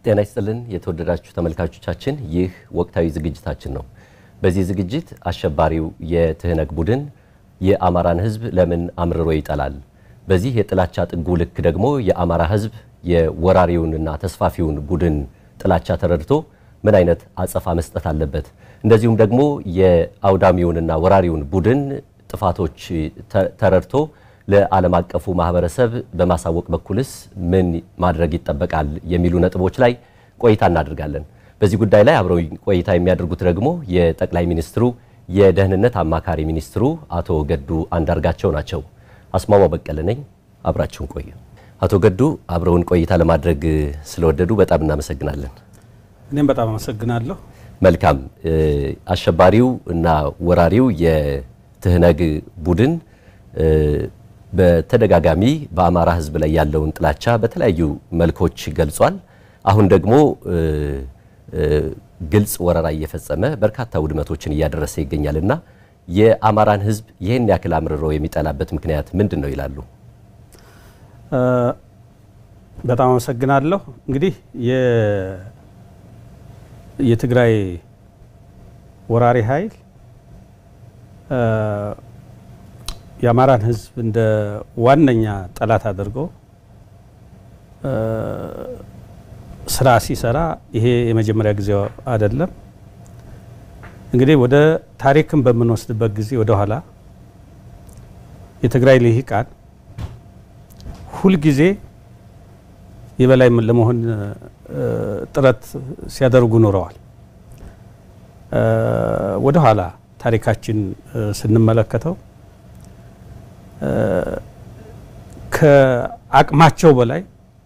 ጤና ይስጥልን የተወደዳችሁ ተመልካቾቻችን፣ ይህ ወቅታዊ ዝግጅታችን ነው። በዚህ ዝግጅት አሸባሪው የትህነግ ቡድን የአማራን ሕዝብ ለምን አምርሮ ይጠላል? በዚህ የጥላቻ ጥጉ ልክ ደግሞ የአማራ ሕዝብ የወራሪውንና ተስፋፊውን ቡድን ጥላቻ ተረድቶ ምን አይነት አጸፋ መስጠት አለበት? እንደዚሁም ደግሞ የአውዳሚውንና ወራሪውን ቡድን ጥፋቶች ተረድቶ ለዓለም አቀፉ ማህበረሰብ በማሳወቅ በኩልስ ምን ማድረግ ይጠበቃል የሚሉ ነጥቦች ላይ ቆይታ እናደርጋለን። በዚህ ጉዳይ ላይ አብረው ቆይታ የሚያደርጉት ደግሞ የጠቅላይ ሚኒስትሩ የደህንነት አማካሪ ሚኒስትሩ አቶ ገዱ አንዳርጋቸው ናቸው። አስማማ በቀለ ነኝ። አብራችሁን ቆዩ። አቶ ገዱ አብረውን ቆይታ ለማድረግ ስለወደዱ በጣም እናመሰግናለን። እኔም በጣም አመሰግናለሁ። መልካም። አሸባሪው እና ወራሪው የትህነግ ቡድን በተደጋጋሚ በአማራ ሕዝብ ላይ ያለውን ጥላቻ በተለያዩ መልኮች ገልጿል። አሁን ደግሞ ግልጽ ወረራ እየፈጸመ በርካታ ውድመቶችን እያደረሰ ይገኛል እና የአማራን ሕዝብ ይህን ያክል አምርሮ የሚጠላበት ምክንያት ምንድን ነው ይላሉ? በጣም አመሰግናለሁ። እንግዲህ የትግራይ ወራሪ ኃይል የአማራን ህዝብ እንደ ዋነኛ ጠላት አድርጎ ስራ ሲሰራ ይሄ የመጀመሪያ ጊዜው አይደለም። እንግዲህ ወደ ታሪክን በምንወስድበት ጊዜ ወደ ኋላ የትግራይ ልሂቃን ሁልጊዜ የበላይ ለመሆን ጥረት ሲያደርጉ ኖረዋል። ወደ ኋላ ታሪካችን ስንመለከተው ከአቅማቸው በላይ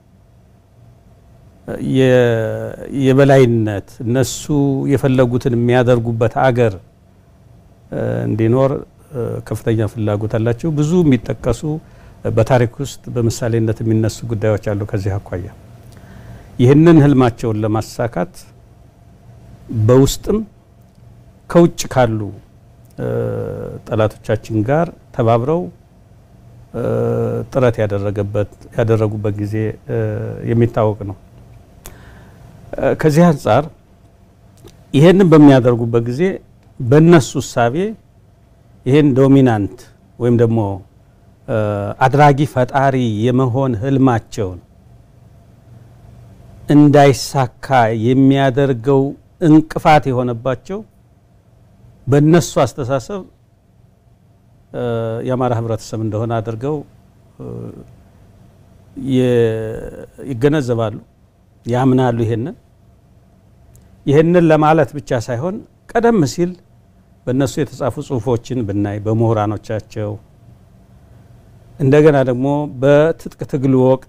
የበላይነት እነሱ የፈለጉትን የሚያደርጉበት አገር እንዲኖር ከፍተኛ ፍላጎት አላቸው። ብዙ የሚጠቀሱ በታሪክ ውስጥ በምሳሌነት የሚነሱ ጉዳዮች አሉ። ከዚህ አኳያ ይህንን ህልማቸውን ለማሳካት በውስጥም ከውጭ ካሉ ጠላቶቻችን ጋር ተባብረው ጥረት ያደረጉበት ጊዜ የሚታወቅ ነው። ከዚህ አንጻር ይሄንን በሚያደርጉበት ጊዜ በእነሱ እሳቤ ይሄን ዶሚናንት ወይም ደግሞ አድራጊ ፈጣሪ የመሆን ህልማቸውን እንዳይሳካ የሚያደርገው እንቅፋት የሆነባቸው በእነሱ አስተሳሰብ የአማራ ህብረተሰብ እንደሆነ አድርገው ይገነዘባሉ፣ ያምናሉ። ይሄንን ይህንን ለማለት ብቻ ሳይሆን ቀደም ሲል በእነሱ የተጻፉ ጽሁፎችን ብናይ በምሁራኖቻቸው እንደገና ደግሞ በትጥቅ ትግል ወቅት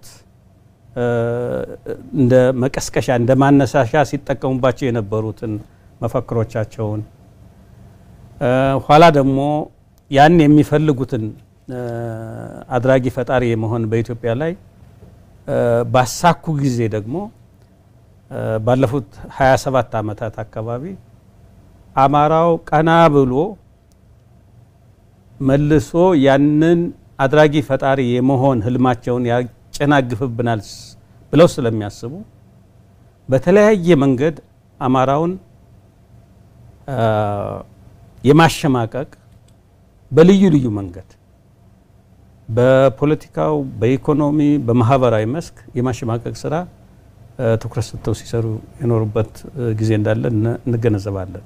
እንደ መቀስቀሻ እንደ ማነሳሻ ሲጠቀሙባቸው የነበሩትን መፈክሮቻቸውን ኋላ ደግሞ ያን የሚፈልጉትን አድራጊ ፈጣሪ የመሆን በኢትዮጵያ ላይ ባሳኩ ጊዜ ደግሞ ባለፉት 27 ዓመታት አካባቢ አማራው ቀና ብሎ መልሶ ያንን አድራጊ ፈጣሪ የመሆን ህልማቸውን ያጨናግፍብናል ብለው ስለሚያስቡ በተለያየ መንገድ አማራውን የማሸማቀቅ በልዩ ልዩ መንገድ በፖለቲካው፣ በኢኮኖሚ፣ በማህበራዊ መስክ የማሸማቀቅ ስራ ትኩረት ሰጥተው ሲሰሩ የኖሩበት ጊዜ እንዳለ እንገነዘባለን።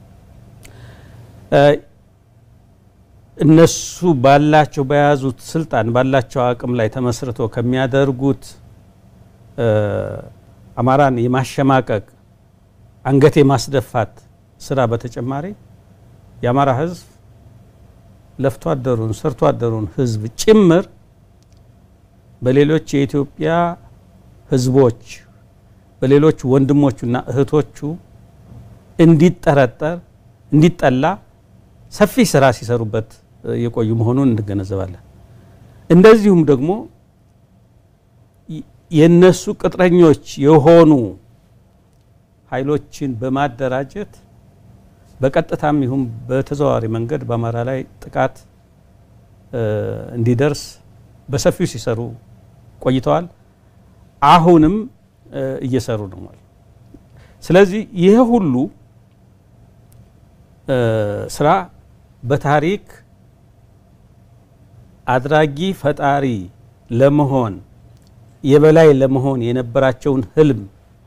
እነሱ ባላቸው በያዙት ስልጣን ባላቸው አቅም ላይ ተመስርቶ ከሚያደርጉት አማራን የማሸማቀቅ አንገት የማስደፋት ስራ በተጨማሪ የአማራ ህዝብ ለፍቶ አደሩን ሰርቶ አደሩን ህዝብ ጭምር በሌሎች የኢትዮጵያ ህዝቦች በሌሎች ወንድሞቹና እህቶቹ እንዲጠረጠር እንዲጠላ ሰፊ ስራ ሲሰሩበት የቆዩ መሆኑን እንገነዘባለን። እንደዚሁም ደግሞ የነሱ ቅጥረኞች የሆኑ ኃይሎችን በማደራጀት በቀጥታም ይሁን በተዘዋዋሪ መንገድ በአማራ ላይ ጥቃት እንዲደርስ በሰፊው ሲሰሩ ቆይተዋል። አሁንም እየሰሩ ነው ማለት ስለዚህ ይህ ሁሉ ስራ በታሪክ አድራጊ ፈጣሪ ለመሆን የበላይ ለመሆን የነበራቸውን ህልም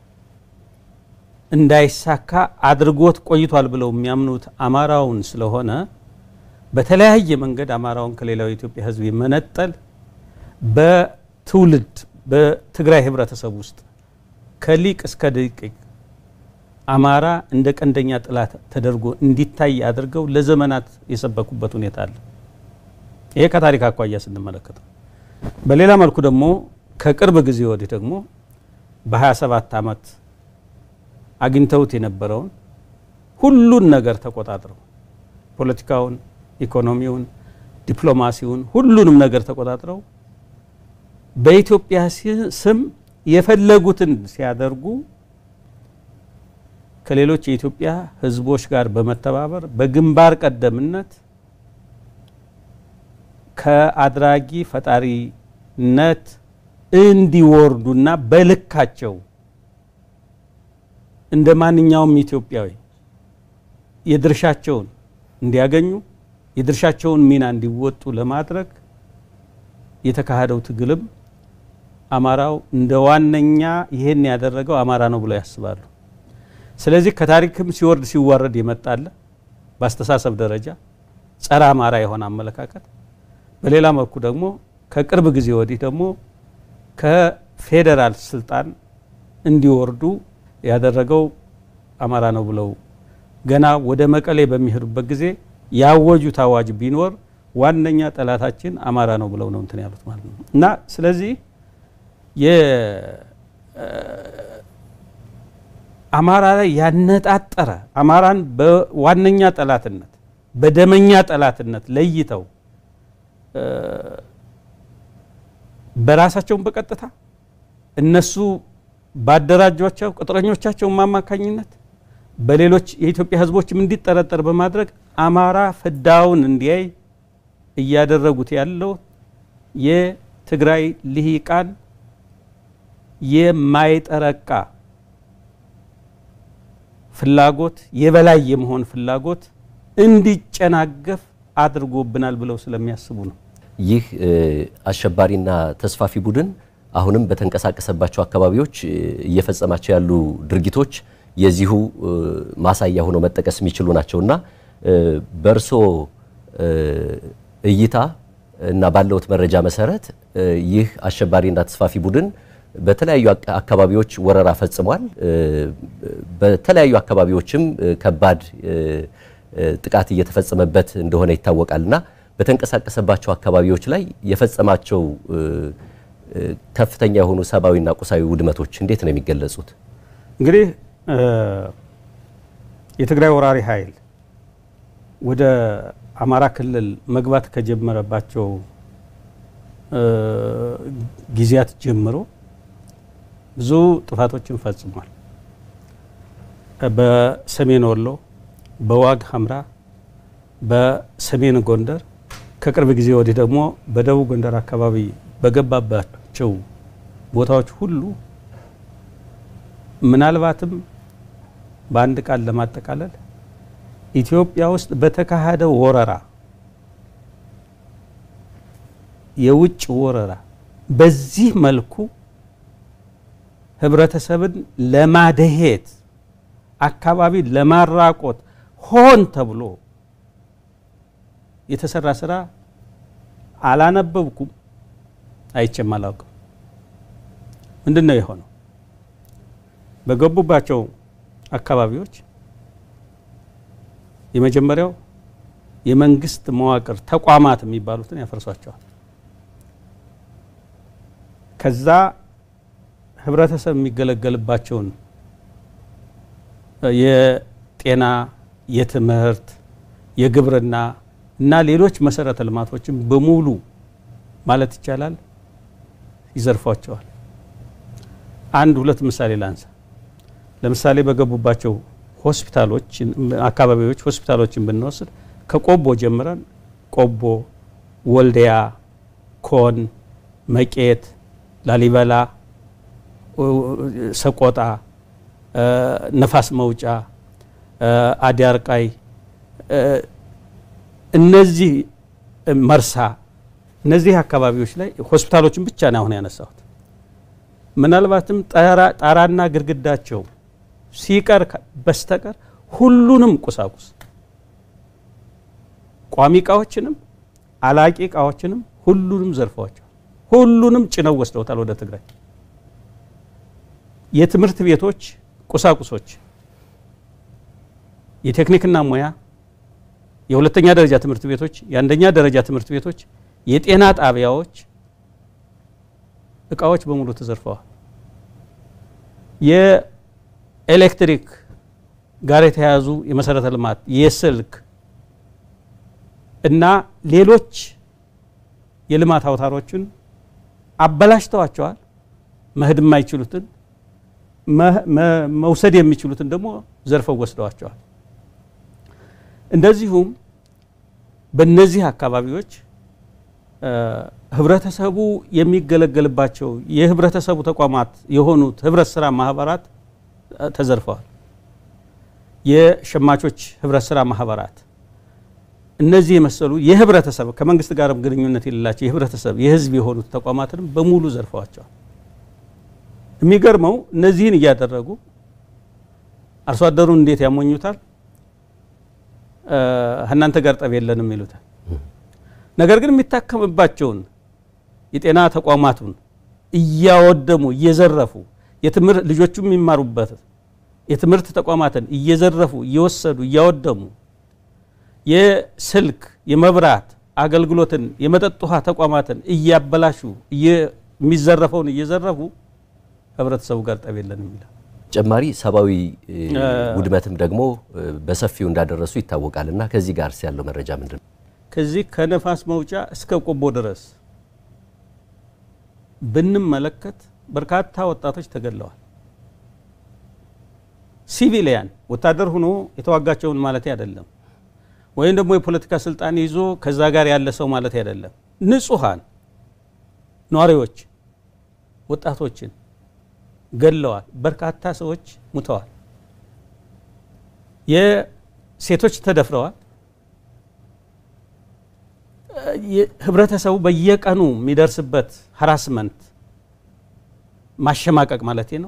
እንዳይሳካ አድርጎት ቆይቷል ብለው የሚያምኑት አማራውን ስለሆነ በተለያየ መንገድ አማራውን ከሌላው የኢትዮጵያ ህዝብ የመነጠል በትውልድ በትግራይ ህብረተሰብ ውስጥ ከሊቅ እስከ ደቂቅ አማራ እንደ ቀንደኛ ጥላት ተደርጎ እንዲታይ አድርገው ለዘመናት የሰበኩበት ሁኔታ አለ። ይሄ ከታሪክ አኳያ ስንመለከተው፣ በሌላ መልኩ ደግሞ ከቅርብ ጊዜ ወዲህ ደግሞ በ27 ዓመት አግኝተውት የነበረውን ሁሉን ነገር ተቆጣጥረው ፖለቲካውን፣ ኢኮኖሚውን፣ ዲፕሎማሲውን ሁሉንም ነገር ተቆጣጥረው በኢትዮጵያ ስም የፈለጉትን ሲያደርጉ ከሌሎች የኢትዮጵያ ህዝቦች ጋር በመተባበር በግንባር ቀደምነት ከአድራጊ ፈጣሪነት እንዲወርዱና በልካቸው እንደ ማንኛውም ኢትዮጵያዊ የድርሻቸውን እንዲያገኙ የድርሻቸውን ሚና እንዲወጡ ለማድረግ የተካሄደው ትግልም አማራው እንደ ዋነኛ ይሄን ያደረገው አማራ ነው ብለው ያስባሉ። ስለዚህ ከታሪክም ሲወርድ ሲዋረድ የመጣለ በአስተሳሰብ ደረጃ ጸረ አማራ የሆነ አመለካከት፣ በሌላ መልኩ ደግሞ ከቅርብ ጊዜ ወዲህ ደግሞ ከፌዴራል ስልጣን እንዲወርዱ ያደረገው አማራ ነው ብለው ገና ወደ መቀሌ በሚሄዱበት ጊዜ ያወጁት አዋጅ ቢኖር ዋነኛ ጠላታችን አማራ ነው ብለው ነው እንትን ያሉት ማለት ነው እና ስለዚህ አማራ ላይ ያነጣጠረ አማራን በዋነኛ ጠላትነት በደመኛ ጠላትነት ለይተው በራሳቸውን በቀጥታ እነሱ ባደራጇቸው ቅጥረኞቻቸውን አማካኝነት በሌሎች የኢትዮጵያ ሕዝቦችም እንዲጠረጠር በማድረግ አማራ ፍዳውን እንዲያይ እያደረጉት ያለው የትግራይ ልሂቃን የማይጠረቃ ፍላጎት የበላይ የመሆን ፍላጎት እንዲጨናገፍ አድርጎብናል ብለው ስለሚያስቡ ነው። ይህ አሸባሪና ተስፋፊ ቡድን አሁንም በተንቀሳቀሰባቸው አካባቢዎች እየፈጸማቸው ያሉ ድርጊቶች የዚሁ ማሳያ ሆነው መጠቀስ የሚችሉ ናቸውና በእርሶ እይታ እና ባለውት መረጃ መሰረት ይህ አሸባሪና ተስፋፊ ቡድን በተለያዩ አካባቢዎች ወረራ ፈጽሟል። በተለያዩ አካባቢዎችም ከባድ ጥቃት እየተፈጸመበት እንደሆነ ይታወቃልና በተንቀሳቀሰባቸው አካባቢዎች ላይ የፈጸማቸው ከፍተኛ የሆኑ ሰብአዊና ቁሳዊ ውድመቶች እንዴት ነው የሚገለጹት? እንግዲህ የትግራይ ወራሪ ኃይል ወደ አማራ ክልል መግባት ከጀመረባቸው ጊዜያት ጀምሮ ብዙ ጥፋቶችን ፈጽሟል። በሰሜን ወሎ፣ በዋግ ኽምራ፣ በሰሜን ጎንደር ከቅርብ ጊዜ ወዲህ ደግሞ በደቡብ ጎንደር አካባቢ በገባባቸው ቦታዎች ሁሉ ምናልባትም በአንድ ቃል ለማጠቃለል ኢትዮጵያ ውስጥ በተካሄደው ወረራ የውጭ ወረራ በዚህ መልኩ ህብረተሰብን ለማደሄት አካባቢ ለማራቆት ሆን ተብሎ የተሰራ ስራ አላነበብኩም፣ አይቼም አላውቅም። ምንድን ነው የሆነው? በገቡባቸው አካባቢዎች የመጀመሪያው የመንግስት መዋቅር ተቋማት የሚባሉትን ያፈርሷቸዋል። ከዛ ህብረተሰብ የሚገለገልባቸውን የጤና፣ የትምህርት፣ የግብርና እና ሌሎች መሰረተ ልማቶችን በሙሉ ማለት ይቻላል ይዘርፏቸዋል። አንድ ሁለት ምሳሌ ላንሳ። ለምሳሌ በገቡባቸው ሆስፒታሎች አካባቢዎች ሆስፒታሎችን ብንወስድ ከቆቦ ጀምረን ቆቦ፣ ወልዲያ፣ ኮን፣ መቄት፣ ላሊበላ፣ ሰቆጣ ነፋስ መውጫ፣ አዲያርቃይ፣ እነዚህ መርሳ፣ እነዚህ አካባቢዎች ላይ ሆስፒታሎችን ብቻ ነው አሁን ያነሳሁት። ምናልባትም ጣራና ግድግዳቸው ሲቀር በስተቀር ሁሉንም ቁሳቁስ ቋሚ እቃዎችንም አላቂ እቃዎችንም ሁሉንም ዘርፈዋቸዋል። ሁሉንም ጭነው ወስደውታል ወደ ትግራይ። የትምህርት ቤቶች ቁሳቁሶች፣ የቴክኒክና ሙያ፣ የሁለተኛ ደረጃ ትምህርት ቤቶች፣ የአንደኛ ደረጃ ትምህርት ቤቶች፣ የጤና ጣቢያዎች እቃዎች በሙሉ ተዘርፈዋል። የኤሌክትሪክ ጋር የተያያዙ የመሰረተ ልማት፣ የስልክ እና ሌሎች የልማት አውታሮችን አበላሽተዋቸዋል። መሄድ የማይችሉትን መውሰድ የሚችሉትን ደግሞ ዘርፈው ወስደዋቸዋል። እንደዚሁም በእነዚህ አካባቢዎች ህብረተሰቡ የሚገለገልባቸው የህብረተሰቡ ተቋማት የሆኑት ህብረት ስራ ማህበራት ተዘርፈዋል። የሸማቾች ህብረት ስራ ማህበራት እነዚህ የመሰሉ የህብረተሰብ ከመንግስት ጋርም ግንኙነት የሌላቸው የህብረተሰብ የህዝብ የሆኑት ተቋማትንም በሙሉ ዘርፈዋቸዋል። የሚገርመው እነዚህን እያደረጉ አርሶ አደሩን እንዴት ያሞኙታል? እናንተ ጋር ጠብ የለንም ይሉታል። ነገር ግን የሚታከምባቸውን የጤና ተቋማቱን እያወደሙ እየዘረፉ ልጆቹ የሚማሩበት የትምህርት ተቋማትን እየዘረፉ እየወሰዱ እያወደሙ የስልክ የመብራት አገልግሎትን የመጠጥ ውሃ ተቋማትን እያበላሹ የሚዘረፈውን እየዘረፉ ህብረተሰቡ ጋር ጠብ የለንም ይላል። ተጨማሪ ሰብአዊ ውድመትም ደግሞ በሰፊው እንዳደረሱ ይታወቃል። እና ከዚህ ጋር ያለው መረጃ ምንድን ነው? ከዚህ ከነፋስ መውጫ እስከ ቆቦ ድረስ ብንመለከት በርካታ ወጣቶች ተገድለዋል። ሲቪሊያን ወታደር ሆኖ የተዋጋቸውን ማለት አይደለም፣ ወይም ደግሞ የፖለቲካ ስልጣን ይዞ ከዛ ጋር ያለ ሰው ማለት አይደለም። ንጹሐን ነዋሪዎች ወጣቶችን ገድለዋል። በርካታ ሰዎች ሙተዋል። የሴቶች ተደፍረዋል። ህብረተሰቡ በየቀኑ የሚደርስበት ሀራስመንት ማሸማቀቅ ማለት ነው።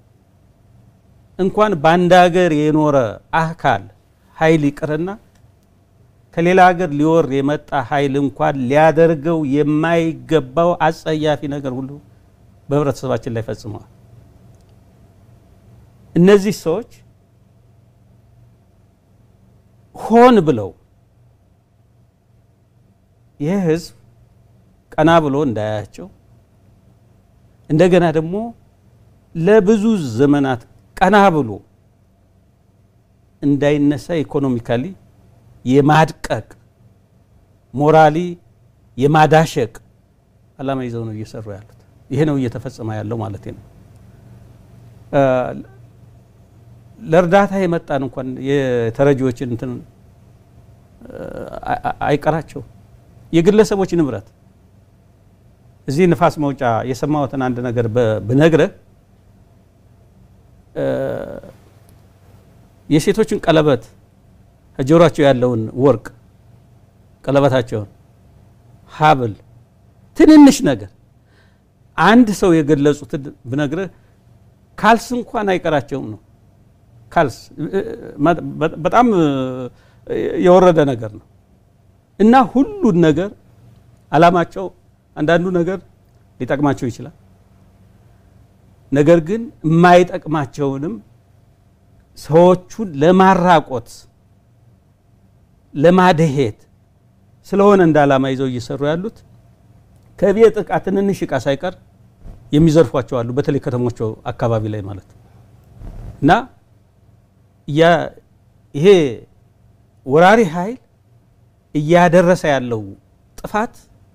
እንኳን በአንድ ሀገር የኖረ አካል ኃይል ይቅርና ከሌላ ሀገር ሊወር የመጣ ኃይል እንኳን ሊያደርገው የማይገባው አጸያፊ ነገር ሁሉ በህብረተሰባችን ላይ ፈጽመዋል። እነዚህ ሰዎች ሆን ብለው ይህ ህዝብ ቀና ብሎ እንዳያያቸው እንደገና ደግሞ ለብዙ ዘመናት ቀና ብሎ እንዳይነሳ ኢኮኖሚካሊ የማድቀቅ ሞራሊ የማዳሸቅ ዓላማ ይዘው ነው እየሰሩ ያሉት። ይሄ ነው እየተፈጸመ ያለው ማለት ነው። ለእርዳታ የመጣን እንኳን የተረጂዎችን እንትን አይቀራቸው የግለሰቦች ንብረት እዚህ ንፋስ መውጫ የሰማሁትን አንድ ነገር ብነግረህ የሴቶችን ቀለበት ከጆሯቸው ያለውን ወርቅ ቀለበታቸውን፣ ሀብል፣ ትንንሽ ነገር አንድ ሰው የገለጹትን ብነግርህ ካልስ እንኳን አይቀራቸውም ነው። ካልስ በጣም የወረደ ነገር ነው እና ሁሉን ነገር አላማቸው አንዳንዱ ነገር ሊጠቅማቸው ይችላል። ነገር ግን የማይጠቅማቸውንም ሰዎቹን ለማራቆት ለማደሄት ስለሆነ እንደ ዓላማ ይዘው እየሰሩ ያሉት ከቤት እቃ ትንንሽ እቃ ሳይቀር የሚዘርፏቸው አሉ። በተለይ ከተሞቹ አካባቢ ላይ ማለት ነው እና ይሄ ወራሪ ኃይል እያደረሰ ያለው ጥፋት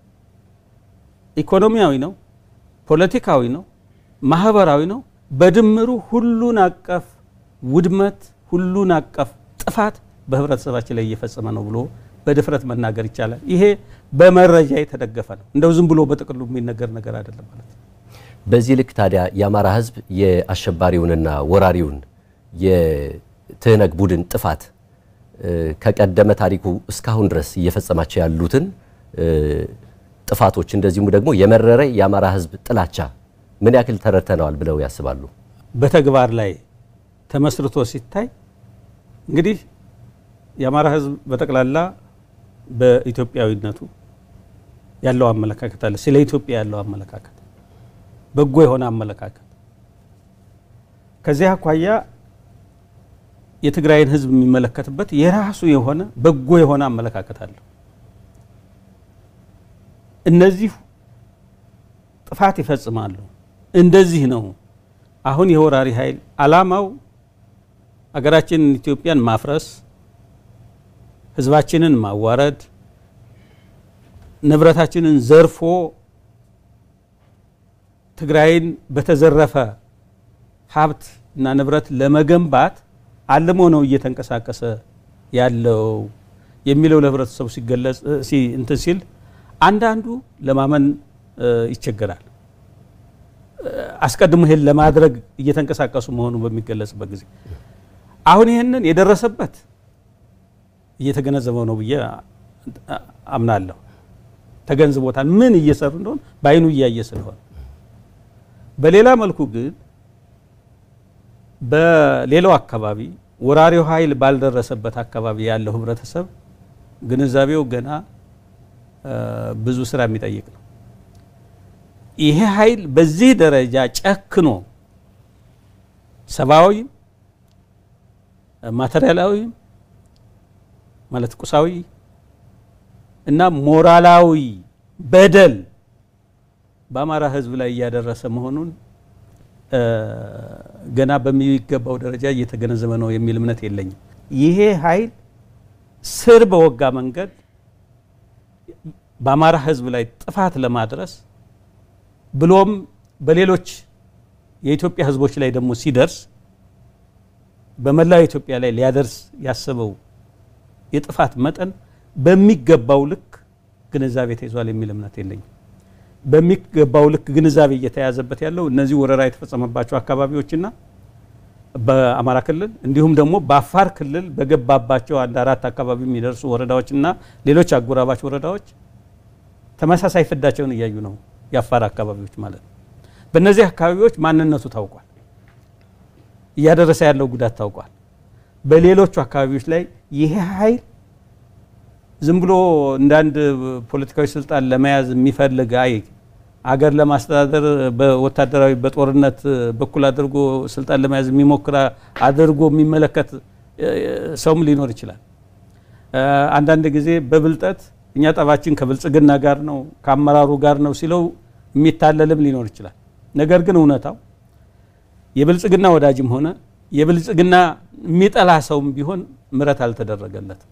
ኢኮኖሚያዊ ነው፣ ፖለቲካዊ ነው፣ ማህበራዊ ነው። በድምሩ ሁሉን አቀፍ ውድመት፣ ሁሉን አቀፍ ጥፋት በህብረተሰባችን ላይ እየፈጸመ ነው ብሎ በድፍረት መናገር ይቻላል። ይሄ በመረጃ የተደገፈ ነው። እንደው ዝም ብሎ በጥቅሉ የሚነገር ነገር አይደለም ማለት ነው። በዚህ ልክ ታዲያ የአማራ ህዝብ የአሸባሪውንና ወራሪውን የትህነግ ቡድን ጥፋት ከቀደመ ታሪኩ እስካሁን ድረስ እየፈጸማቸው ያሉትን ጥፋቶች እንደዚሁም ደግሞ የመረረ የአማራ ሕዝብ ጥላቻ ምን ያክል ተረድተነዋል ብለው ያስባሉ? በተግባር ላይ ተመስርቶ ሲታይ እንግዲህ የአማራ ሕዝብ በጠቅላላ በኢትዮጵያዊነቱ ያለው አመለካከት አለ። ስለ ኢትዮጵያ ያለው አመለካከት በጎ የሆነ አመለካከት ከዚህ አኳያ የትግራይን ህዝብ የሚመለከትበት የራሱ የሆነ በጎ የሆነ አመለካከት አለው። እነዚህ ጥፋት ይፈጽማሉ። እንደዚህ ነው። አሁን የወራሪ ኃይል አላማው አገራችንን ኢትዮጵያን ማፍረስ፣ ህዝባችንን ማዋረድ፣ ንብረታችንን ዘርፎ ትግራይን በተዘረፈ ሀብት እና ንብረት ለመገንባት አልሞ ነው እየተንቀሳቀሰ ያለው የሚለው ለህብረተሰቡ ሲገለጽ እንትን ሲል አንዳንዱ ለማመን ይቸገራል። አስቀድሞ ይሄን ለማድረግ እየተንቀሳቀሱ መሆኑ በሚገለጽበት ጊዜ አሁን ይህንን የደረሰበት እየተገነዘበው ነው ብዬ አምናለሁ። ተገንዝቦታል፣ ምን እየሰሩ እንደሆነ በአይኑ እያየ ስለሆነ። በሌላ መልኩ ግን በሌላው አካባቢ ወራሪው ኃይል ባልደረሰበት አካባቢ ያለው ህብረተሰብ ግንዛቤው ገና ብዙ ስራ የሚጠይቅ ነው። ይሄ ኃይል በዚህ ደረጃ ጨክኖ ሰብአዊም ማቴሪያላዊም ማለት ቁሳዊ እና ሞራላዊ በደል በአማራ ህዝብ ላይ እያደረሰ መሆኑን ገና በሚገባው ደረጃ እየተገነዘበ ነው የሚል እምነት የለኝም። ይሄ ኃይል ስር በወጋ መንገድ በአማራ ህዝብ ላይ ጥፋት ለማድረስ ብሎም በሌሎች የኢትዮጵያ ህዝቦች ላይ ደግሞ ሲደርስ በመላው ኢትዮጵያ ላይ ሊያደርስ ያሰበው የጥፋት መጠን በሚገባው ልክ ግንዛቤ ተይዟል የሚል እምነት የለኝም። በሚገባው ልክ ግንዛቤ እየተያዘበት ያለው እነዚህ ወረራ የተፈጸመባቸው አካባቢዎችና በአማራ ክልል እንዲሁም ደግሞ በአፋር ክልል በገባባቸው አንድ አራት አካባቢ የሚደርሱ ወረዳዎችና ሌሎች አጎራባች ወረዳዎች ተመሳሳይ ፍዳቸውን እያዩ ነው። የአፋር አካባቢዎች ማለት ነው። በእነዚህ አካባቢዎች ማንነቱ ታውቋል። እያደረሰ ያለው ጉዳት ታውቋል። በሌሎቹ አካባቢዎች ላይ ይሄ ኃይል ዝም ብሎ እንደ አንድ ፖለቲካዊ ስልጣን ለመያዝ የሚፈልግ አይ አገር ለማስተዳደር በወታደራዊ በጦርነት በኩል አድርጎ ስልጣን ለመያዝ የሚሞክር አድርጎ የሚመለከት ሰውም ሊኖር ይችላል። አንዳንድ ጊዜ በብልጠት እኛ ጠባችን ከብልጽግና ጋር ነው ከአመራሩ ጋር ነው ሲለው የሚታለልም ሊኖር ይችላል። ነገር ግን እውነታው የብልጽግና ወዳጅም ሆነ የብልጽግና የሚጠላ ሰውም ቢሆን ምሕረት አልተደረገለትም።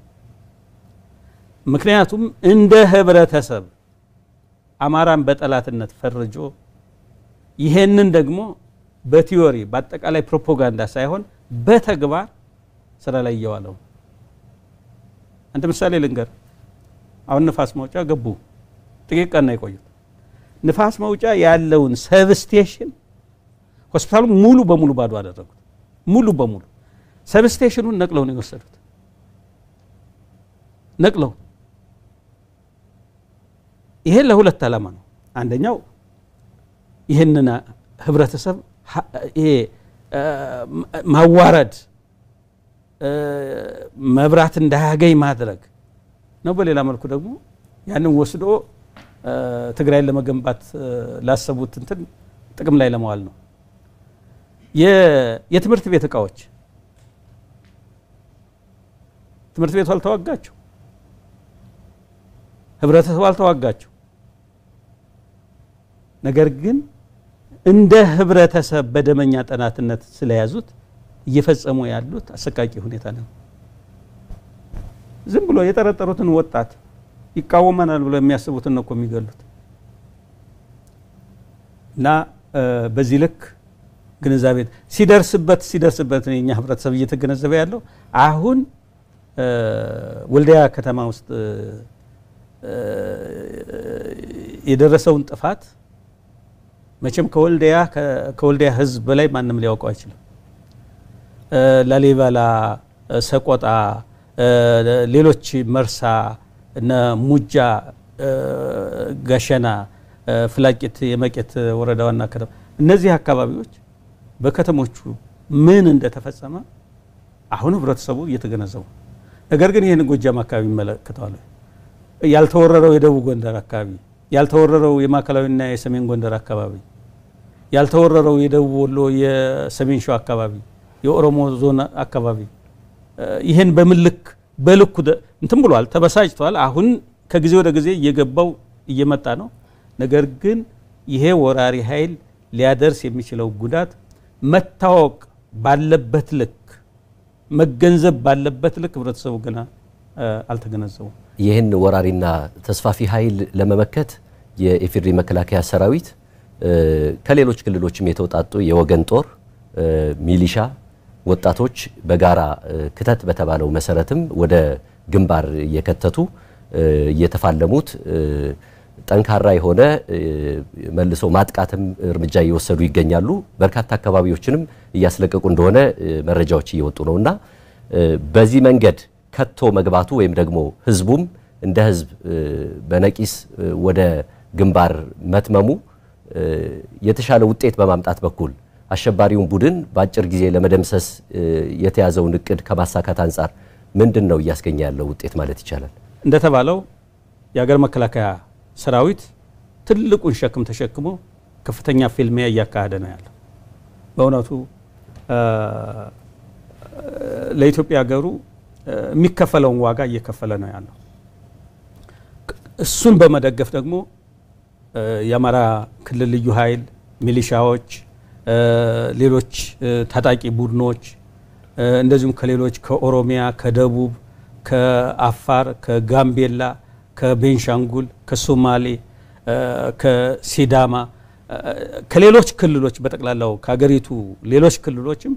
ምክንያቱም እንደ ህብረተሰብ አማራን በጠላትነት ፈርጆ ይሄንን ደግሞ በቲዮሪ በአጠቃላይ ፕሮፓጋንዳ ሳይሆን በተግባር ስራ ላይ እየዋለው አንድ ምሳሌ ልንገር። አሁን ንፋስ መውጫ ገቡ። ጥቂት ቀን ነው የቆዩት። ንፋስ መውጫ ያለውን ሰብስቴሽን ሆስፒታሉ ሙሉ በሙሉ ባዶ አደረጉት። ሙሉ በሙሉ ሰብስቴሽኑን ነቅለው ነው የወሰዱት። ነቅለው ይሄ ለሁለት ዓላማ ነው። አንደኛው ይህንን ህብረተሰብ ይሄ ማዋረድ፣ መብራት እንዳያገኝ ማድረግ ነው። በሌላ መልኩ ደግሞ ያንን ወስዶ ትግራይን ለመገንባት ላሰቡት እንትን ጥቅም ላይ ለመዋል ነው። የትምህርት ቤት እቃዎች ትምህርት ቤቱ አልተዋጋቸው፣ ህብረተሰቡ አልተዋጋቸው። ነገር ግን እንደ ህብረተሰብ በደመኛ ጠናትነት ስለያዙት እየፈጸሙ ያሉት አሰቃቂ ሁኔታ ነው። ዝም ብሎ የጠረጠሩትን ወጣት ይቃወመናል ብሎ የሚያስቡትን ነው እኮ የሚገሉት። እና በዚህ ልክ ግንዛቤ ሲደርስበት ሲደርስበት የኛ ህብረተሰብ እየተገነዘበ ያለው አሁን ወልዲያ ከተማ ውስጥ የደረሰውን ጥፋት መቼም ከወልዲያ ከወልዲያ ህዝብ በላይ ማንም ሊያውቀው አይችልም። ላሊበላ፣ ሰቆጣ፣ ሌሎች መርሳ፣ እነ ሙጃ፣ ጋሸና፣ ፍላቂት የመቄት ወረዳ ዋና ከተማ እነዚህ አካባቢዎች በከተሞቹ ምን እንደተፈጸመ አሁን ህብረተሰቡ እየተገነዘቡ ነገር ግን ይህን ጎጃም አካባቢ ይመለከተዋል። ያልተወረረው የደቡብ ጎንደር አካባቢ፣ ያልተወረረው የማዕከላዊና የሰሜን ጎንደር አካባቢ፣ ያልተወረረው የደቡብ ወሎ የሰሜን ሸዋ አካባቢ፣ የኦሮሞ ዞን አካባቢ ይህን በምልክ በልኩ እንትን ብሏል፣ ተበሳጭቷል። አሁን ከጊዜ ወደ ጊዜ እየገባው እየመጣ ነው። ነገር ግን ይሄ ወራሪ ኃይል ሊያደርስ የሚችለው ጉዳት መታወቅ ባለበት ልክ መገንዘብ ባለበት ልክ ህብረተሰቡ ገና አልተገነዘቡም። ይህን ወራሪና ተስፋፊ ኃይል ለመመከት የኢፌዴሪ መከላከያ ሰራዊት ከሌሎች ክልሎችም የተውጣጡ የወገን ጦር፣ ሚሊሻ፣ ወጣቶች በጋራ ክተት በተባለው መሰረትም ወደ ግንባር እየከተቱ እየተፋለሙት ጠንካራ የሆነ መልሶ ማጥቃትም እርምጃ እየወሰዱ ይገኛሉ። በርካታ አካባቢዎችንም እያስለቀቁ እንደሆነ መረጃዎች እየወጡ ነው እና በዚህ መንገድ ከቶ መግባቱ ወይም ደግሞ ህዝቡም እንደ ህዝብ በነቂስ ወደ ግንባር መትመሙ የተሻለ ውጤት በማምጣት በኩል አሸባሪውን ቡድን በአጭር ጊዜ ለመደምሰስ የተያዘውን እቅድ ከማሳካት አንጻር ምንድን ነው እያስገኘ ያለው ውጤት ማለት ይቻላል? እንደተባለው የሀገር መከላከያ ሰራዊት ትልቁን ሸክም ተሸክሞ ከፍተኛ ፊልሚያ እያካሄደ ነው ያለው። በእውነቱ ለኢትዮጵያ ሀገሩ የሚከፈለውን ዋጋ እየከፈለ ነው ያለው። እሱን በመደገፍ ደግሞ የአማራ ክልል ልዩ ኃይል፣ ሚሊሻዎች፣ ሌሎች ታጣቂ ቡድኖች እንደዚሁም ከሌሎች ከኦሮሚያ፣ ከደቡብ፣ ከአፋር፣ ከጋምቤላ ከቤንሻንጉል፣ ከሶማሌ፣ ከሲዳማ፣ ከሌሎች ክልሎች በጠቅላላው ከሀገሪቱ ሌሎች ክልሎችም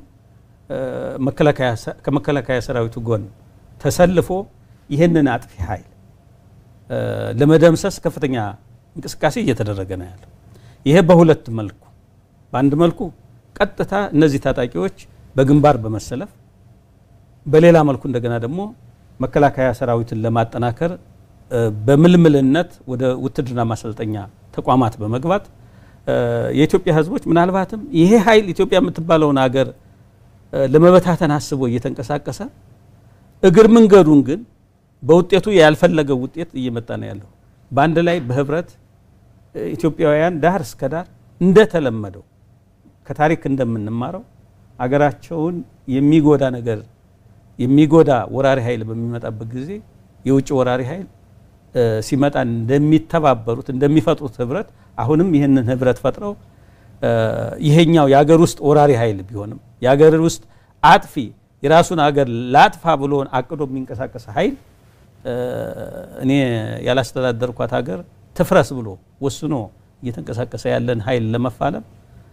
ከመከላከያ ሰራዊቱ ጎን ተሰልፎ ይህንን አጥፊ ኃይል ለመደምሰስ ከፍተኛ እንቅስቃሴ እየተደረገ ነው ያለው። ይሄ በሁለት መልኩ፣ በአንድ መልኩ ቀጥታ እነዚህ ታጣቂዎች በግንባር በመሰለፍ በሌላ መልኩ እንደገና ደግሞ መከላከያ ሰራዊትን ለማጠናከር በምልምልነት ወደ ውትድርና ማሰልጠኛ ተቋማት በመግባት የኢትዮጵያ ሕዝቦች ምናልባትም ይሄ ኃይል ኢትዮጵያ የምትባለውን ሀገር ለመበታተን አስቦ እየተንቀሳቀሰ እግር መንገዱን ግን በውጤቱ ያልፈለገው ውጤት እየመጣ ነው ያለው። በአንድ ላይ በህብረት ኢትዮጵያውያን ዳር እስከ ዳር እንደተለመደው ከታሪክ እንደምንማረው አገራቸውን የሚጎዳ ነገር የሚጎዳ ወራሪ ኃይል በሚመጣበት ጊዜ የውጭ ወራሪ ኃይል ሲመጣ እንደሚተባበሩት እንደሚፈጥሩት ህብረት አሁንም ይህንን ህብረት ፈጥረው ይሄኛው የሀገር ውስጥ ወራሪ ኃይል ቢሆንም የሀገር ውስጥ አጥፊ የራሱን ሀገር ላጥፋ ብሎ አቅዶ የሚንቀሳቀስ ኃይል እኔ ያላስተዳደርኳት ሀገር ትፍረስ ብሎ ወስኖ እየተንቀሳቀሰ ያለን ኃይል ለመፋለም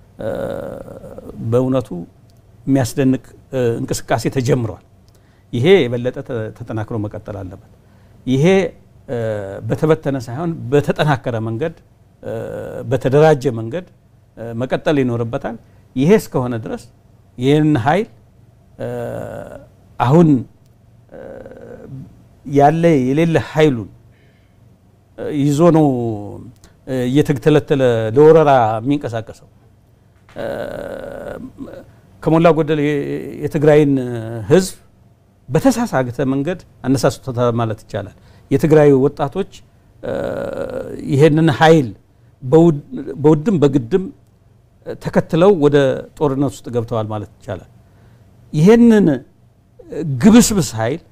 በእውነቱ የሚያስደንቅ እንቅስቃሴ ተጀምሯል። ይሄ የበለጠ ተጠናክሮ መቀጠል አለበት። ይሄ በተበተነ ሳይሆን በተጠናከረ መንገድ በተደራጀ መንገድ መቀጠል ይኖርበታል። ይሄ እስከሆነ ድረስ ይህን ኃይል አሁን ያለ የሌለ ኃይሉን ይዞ ነው እየተተለተለ ለወረራ የሚንቀሳቀሰው። ከሞላ ጎደል የትግራይን ሕዝብ በተሳሳተ መንገድ አነሳስቶታል ማለት ይቻላል። የትግራይ ወጣቶች ይህንን ኃይል በውድም በግድም ተከትለው ወደ ጦርነት ውስጥ ገብተዋል ማለት ይቻላል። ይህንን ግብስብስ ኃይል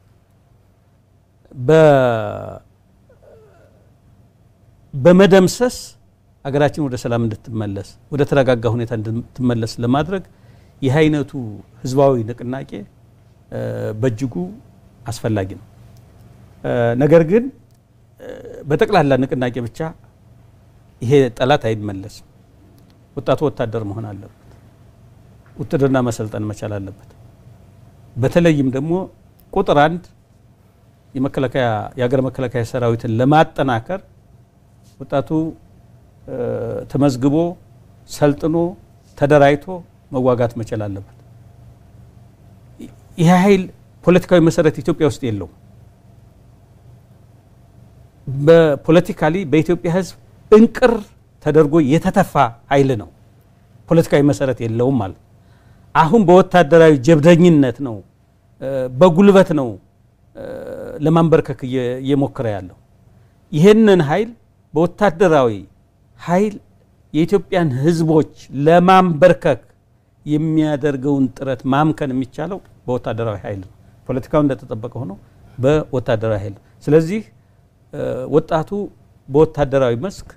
በመደምሰስ ሀገራችን ወደ ሰላም እንድትመለስ ወደ ተረጋጋ ሁኔታ እንድትመለስ ለማድረግ ይህ አይነቱ ህዝባዊ ንቅናቄ በእጅጉ አስፈላጊ ነው። ነገር ግን በጠቅላላ ንቅናቄ ብቻ ይሄ ጠላት አይመለስም። ወጣቱ ወታደር መሆን አለበት። ውትድርና መሰልጠን መቻል አለበት። በተለይም ደግሞ ቁጥር አንድ የመከላከያ የሀገር መከላከያ ሰራዊትን ለማጠናከር ወጣቱ ተመዝግቦ ሰልጥኖ ተደራጅቶ መዋጋት መቻል አለበት። ይህ ኃይል ፖለቲካዊ መሰረት ኢትዮጵያ ውስጥ የለውም። በፖለቲካሊ በኢትዮጵያ ሕዝብ እንቅር ተደርጎ የተተፋ ኃይል ነው። ፖለቲካዊ መሰረት የለውም ማለት አሁን በወታደራዊ ጀብደኝነት ነው፣ በጉልበት ነው ለማንበርከክ እየሞከረ ያለው። ይህንን ኃይል በወታደራዊ ኃይል የኢትዮጵያን ሕዝቦች ለማንበርከክ የሚያደርገውን ጥረት ማምከን የሚቻለው በወታደራዊ ኃይል ነው። ፖለቲካው እንደተጠበቀ ሆኖ በወታደራዊ ኃይል ነው። ስለዚህ ወጣቱ በወታደራዊ መስክ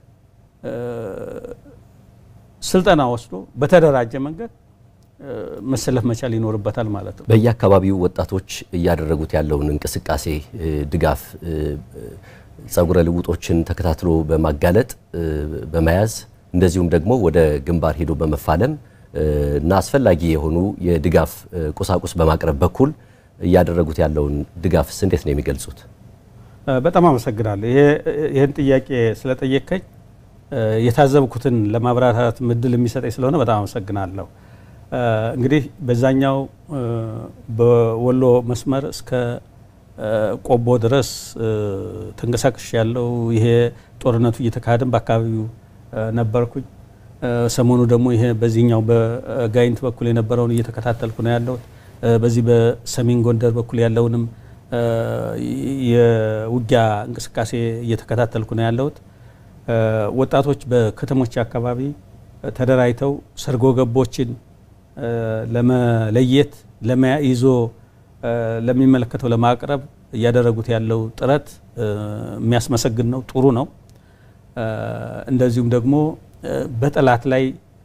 ስልጠና ወስዶ በተደራጀ መንገድ መሰለፍ መቻል ይኖርበታል ማለት ነው። በየአካባቢው ወጣቶች እያደረጉት ያለውን እንቅስቃሴ ድጋፍ፣ ጸጉረ ልውጦችን ተከታትሎ በማጋለጥ በመያዝ እንደዚሁም ደግሞ ወደ ግንባር ሄዶ በመፋለም እና አስፈላጊ የሆኑ የድጋፍ ቁሳቁስ በማቅረብ በኩል እያደረጉት ያለውን ድጋፍስ እንዴት ነው የሚገልጹት? በጣም አመሰግናለሁ። ይህን ጥያቄ ስለጠየቀኝ የታዘብኩትን ለማብራራት እድል የሚሰጠኝ ስለሆነ በጣም አመሰግናለሁ። እንግዲህ በዛኛው በወሎ መስመር እስከ ቆቦ ድረስ ተንቀሳቅሽ ያለው ይሄ ጦርነቱ እየተካሄደን በአካባቢው ነበርኩኝ። ሰሞኑ ደግሞ ይሄ በዚህኛው በጋይንት በኩል የነበረውን እየተከታተልኩ ነው ያለሁት። በዚህ በሰሜን ጎንደር በኩል ያለውንም የውጊያ እንቅስቃሴ እየተከታተልኩ ነው ያለሁት። ወጣቶች በከተሞች አካባቢ ተደራጅተው ሰርጎ ገቦችን ለመለየት ይዞ ለሚመለከተው ለማቅረብ እያደረጉት ያለው ጥረት የሚያስመሰግን ነው፣ ጥሩ ነው። እንደዚሁም ደግሞ በጠላት ላይ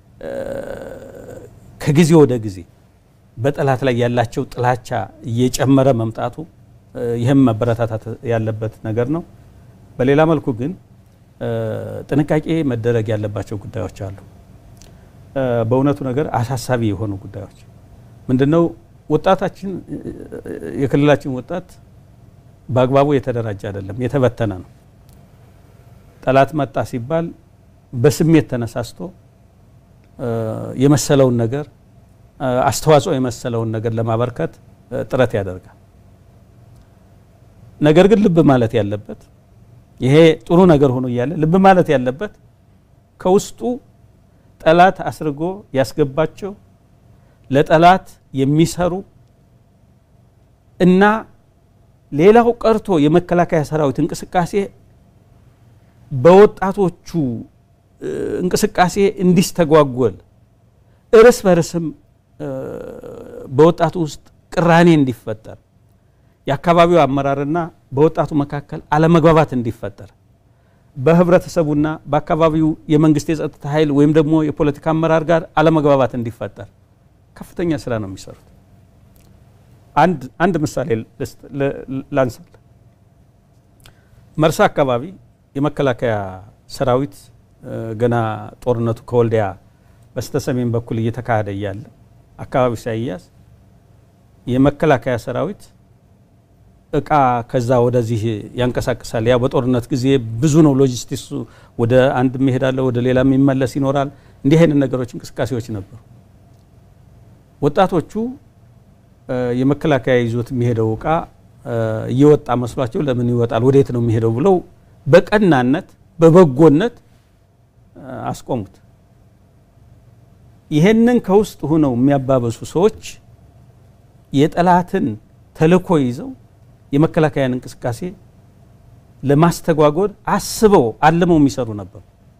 ከጊዜ ወደ ጊዜ በጠላት ላይ ያላቸው ጥላቻ እየጨመረ መምጣቱ ይህም መበረታታት ያለበት ነገር ነው። በሌላ መልኩ ግን ጥንቃቄ መደረግ ያለባቸው ጉዳዮች አሉ። በእውነቱ ነገር አሳሳቢ የሆኑ ጉዳዮች ምንድነው? ወጣታችን የክልላችን ወጣት በአግባቡ የተደራጀ አይደለም፣ የተበተነ ነው። ጠላት መጣ ሲባል በስሜት ተነሳስቶ የመሰለውን ነገር አስተዋጽኦ የመሰለውን ነገር ለማበርከት ጥረት ያደርጋል። ነገር ግን ልብ ማለት ያለበት ይሄ ጥሩ ነገር ሆኖ እያለ ልብ ማለት ያለበት ከውስጡ ጠላት አስርጎ ያስገባቸው ለጠላት የሚሰሩ እና ሌላው ቀርቶ የመከላከያ ሰራዊት እንቅስቃሴ በወጣቶቹ እንቅስቃሴ እንዲስተጓጎል እርስ በርስም በወጣቱ ውስጥ ቅራኔ እንዲፈጠር የአካባቢው አመራርና በወጣቱ መካከል አለመግባባት እንዲፈጠር በህብረተሰቡና በአካባቢው የመንግስት የጸጥታ ኃይል ወይም ደግሞ የፖለቲካ አመራር ጋር አለመግባባት እንዲፈጠር ከፍተኛ ስራ ነው የሚሰሩት። አንድ ምሳሌ ላንሳል። መርሳ አካባቢ የመከላከያ ሰራዊት ገና ጦርነቱ ከወልዲያ በስተሰሜን በኩል እየተካሄደ እያለ አካባቢ ሳይያዝ የመከላከያ ሰራዊት እቃ ከዛ ወደዚህ ያንቀሳቅሳል። ያ በጦርነት ጊዜ ብዙ ነው ሎጂስቲክሱ። ወደ አንድ የሚሄዳለ ወደ ሌላ የሚመለስ ይኖራል። እንዲህ አይነት ነገሮች እንቅስቃሴዎች ነበሩ። ወጣቶቹ የመከላከያ ይዞት የሚሄደው እቃ እየወጣ መስሏቸው ለምን ይወጣል ወዴት ነው የሚሄደው ብለው በቀናነት በበጎነት አስቆሙት። ይሄንን ከውስጥ ሆነው የሚያባበሱ ሰዎች የጠላትን ተልዕኮ ይዘው የመከላከያን እንቅስቃሴ ለማስተጓጎል አስበው አልመው የሚሰሩ ነበሩ።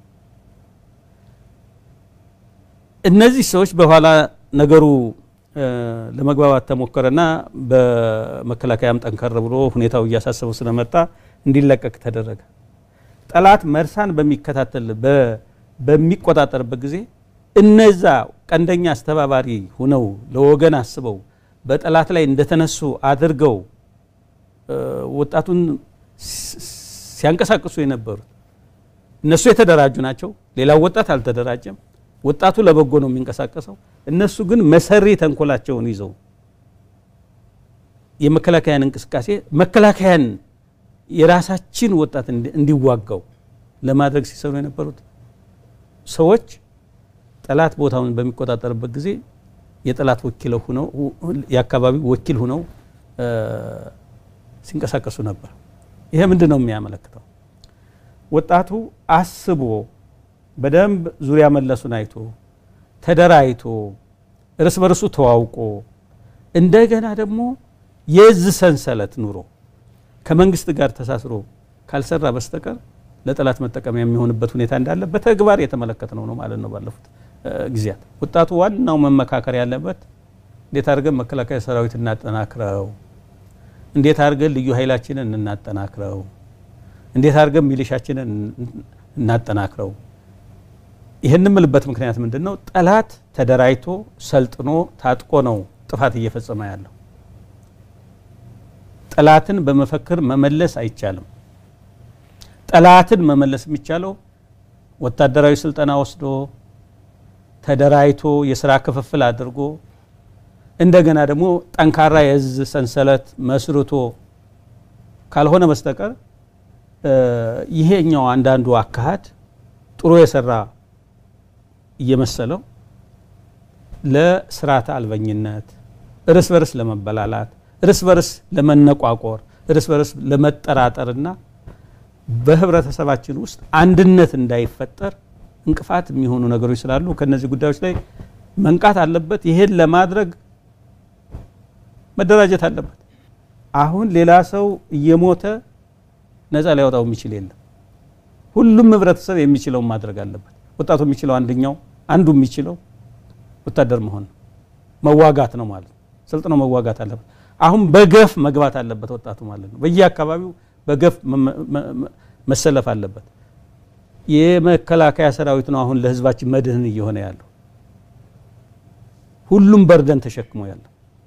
እነዚህ ሰዎች በኋላ ነገሩ ለመግባባት ተሞከረና በመከላከያም ጠንከር ብሎ ሁኔታው እያሳሰበው ስለመጣ እንዲለቀቅ ተደረገ። ጠላት መርሳን በሚከታተል በሚቆጣጠርበት ጊዜ እነዛ ቀንደኛ አስተባባሪ ሁነው ለወገን አስበው በጠላት ላይ እንደተነሱ አድርገው ወጣቱን ሲያንቀሳቅሱ የነበሩት እነሱ የተደራጁ ናቸው። ሌላው ወጣት አልተደራጀም። ወጣቱ ለበጎ ነው የሚንቀሳቀሰው። እነሱ ግን መሰሪ ተንኮላቸውን ይዘው የመከላከያን እንቅስቃሴ መከላከያን የራሳችን ወጣት እንዲዋጋው ለማድረግ ሲሰሩ የነበሩት ሰዎች ጠላት ቦታውን በሚቆጣጠርበት ጊዜ የጠላት ወኪል ሁነው የአካባቢው ወኪል ሁነው ሲንቀሳቀሱ ነበር። ይሄ ምንድን ነው የሚያመለክተው? ወጣቱ አስቦ በደንብ ዙሪያ መለሱን አይቶ ተደራይቶ እርስ በርሱ ተዋውቆ እንደገና ደግሞ የእዝ ሰንሰለት ኑሮ ከመንግስት ጋር ተሳስሮ ካልሰራ በስተቀር ለጠላት መጠቀሚያ የሚሆንበት ሁኔታ እንዳለ በተግባር የተመለከትነው ነው ማለት ነው። ባለፉት ጊዜያት ወጣቱ ዋናው መመካከር ያለበት እንዴት አድርገን መከላከያ ሰራዊት እናጠናክረው፣ እንዴት አድርገን ልዩ ኃይላችንን እናጠናክረው፣ እንዴት አድርገን ሚሊሻችንን እናጠናክረው። ይህን የምልበት ምክንያት ምንድን ነው? ጠላት ተደራጅቶ ሰልጥኖ ታጥቆ ነው ጥፋት እየፈጸመ ያለው። ጠላትን በመፈክር መመለስ አይቻልም። ጠላትን መመለስ የሚቻለው ወታደራዊ ስልጠና ወስዶ ተደራጅቶ የስራ ክፍፍል አድርጎ እንደገና ደግሞ ጠንካራ የእዝ ሰንሰለት መስርቶ ካልሆነ በስተቀር ይሄኛው አንዳንዱ አካሄድ ጥሩ የሰራ እየመሰለው ለስርዓተ አልበኝነት፣ እርስ በርስ ለመበላላት፣ እርስ በርስ ለመነቋቆር፣ እርስ በርስ ለመጠራጠርና በህብረተሰባችን ውስጥ አንድነት እንዳይፈጠር እንቅፋት የሚሆኑ ነገሮች ስላሉ ከነዚህ ጉዳዮች ላይ መንቃት አለበት። ይሄን ለማድረግ መደራጀት አለበት። አሁን ሌላ ሰው እየሞተ ነፃ ሊያወጣው የሚችል የለም። ሁሉም ህብረተሰብ የሚችለውን ማድረግ አለበት። ወጣቱ የሚችለው አንደኛው አንዱ የሚችለው ወታደር መሆን ነው፣ መዋጋት ነው ማለት ነው። ሰልጥነው መዋጋት አለበት። አሁን በገፍ መግባት አለበት ወጣቱ ማለት ነው። በየአካባቢው በገፍ መሰለፍ አለበት። የመከላከያ ሰራዊት ነው አሁን ለህዝባችን መድህን እየሆነ ያለው ሁሉም በርደን ተሸክሞ ያለው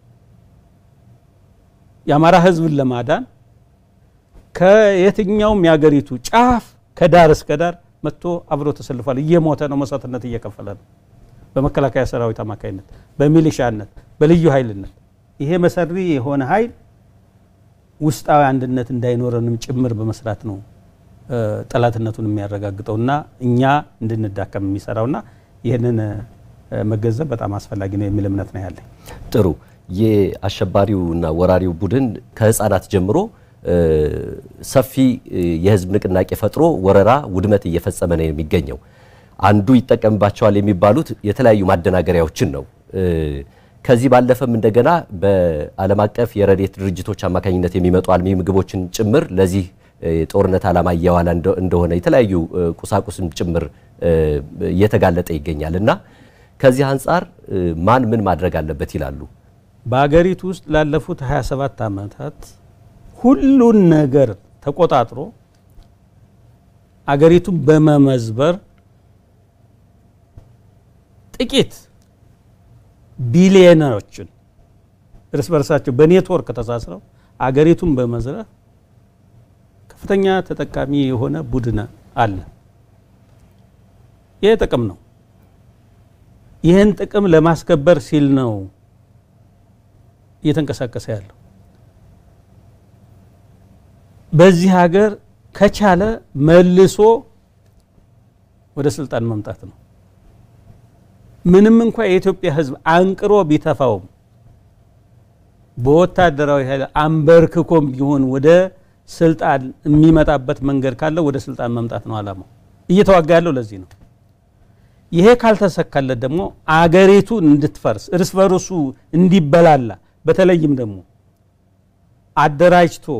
የአማራ ህዝብን ለማዳን ከየትኛውም የሀገሪቱ ጫፍ ከዳር እስከ ዳር መጥቶ አብሮ ተሰልፏል። እየሞተ ነው፣ መስዋዕትነት እየከፈለ ነው። በመከላከያ ሰራዊት አማካኝነት፣ በሚሊሻነት፣ በልዩ ኃይልነት ይሄ መሰሪ የሆነ ኃይል ውስጣዊ አንድነት እንዳይኖረንም ጭምር በመስራት ነው ጠላትነቱን የሚያረጋግጠውና እኛ እንድንዳከም የሚሰራውና ይህንን መገንዘብ በጣም አስፈላጊ ነው የሚል እምነት ነው ያለኝ። ጥሩ። የአሸባሪውና ወራሪው ቡድን ከህፃናት ጀምሮ ሰፊ የህዝብ ንቅናቄ ፈጥሮ ወረራ፣ ውድመት እየፈጸመ ነው የሚገኘው። አንዱ ይጠቀምባቸዋል የሚባሉት የተለያዩ ማደናገሪያዎችን ነው። ከዚህ ባለፈም እንደገና በዓለም አቀፍ የረድኤት ድርጅቶች አማካኝነት የሚመጡ አልሚ ምግቦችን ጭምር ለዚህ ጦርነት ዓላማ እየዋለ እንደሆነ የተለያዩ ቁሳቁስም ጭምር እየተጋለጠ ይገኛል እና ከዚህ አንጻር ማን ምን ማድረግ አለበት ይላሉ? በሀገሪቱ ውስጥ ላለፉት 27 ዓመታት ሁሉን ነገር ተቆጣጥሮ አገሪቱን በመመዝበር ጥቂት ቢሊዮነሮችን እርስ በርሳቸው በኔትወርክ ተሳስረው አገሪቱን በመዝረፍ ከፍተኛ ተጠቃሚ የሆነ ቡድን አለ። ይህ ጥቅም ነው። ይህን ጥቅም ለማስከበር ሲል ነው እየተንቀሳቀሰ ያለው። በዚህ ሀገር ከቻለ መልሶ ወደ ስልጣን መምጣት ነው። ምንም እንኳ የኢትዮጵያ ሕዝብ አንቅሮ ቢተፋውም በወታደራዊ ኃይል አንበርክኮም ቢሆን ወደ ስልጣን የሚመጣበት መንገድ ካለ ወደ ስልጣን መምጣት ነው ዓላማው። እየተዋጋ ያለው ለዚህ ነው። ይሄ ካልተሰካለት ደግሞ አገሪቱ እንድትፈርስ እርስ በርሱ እንዲበላላ በተለይም ደግሞ አደራጅቶ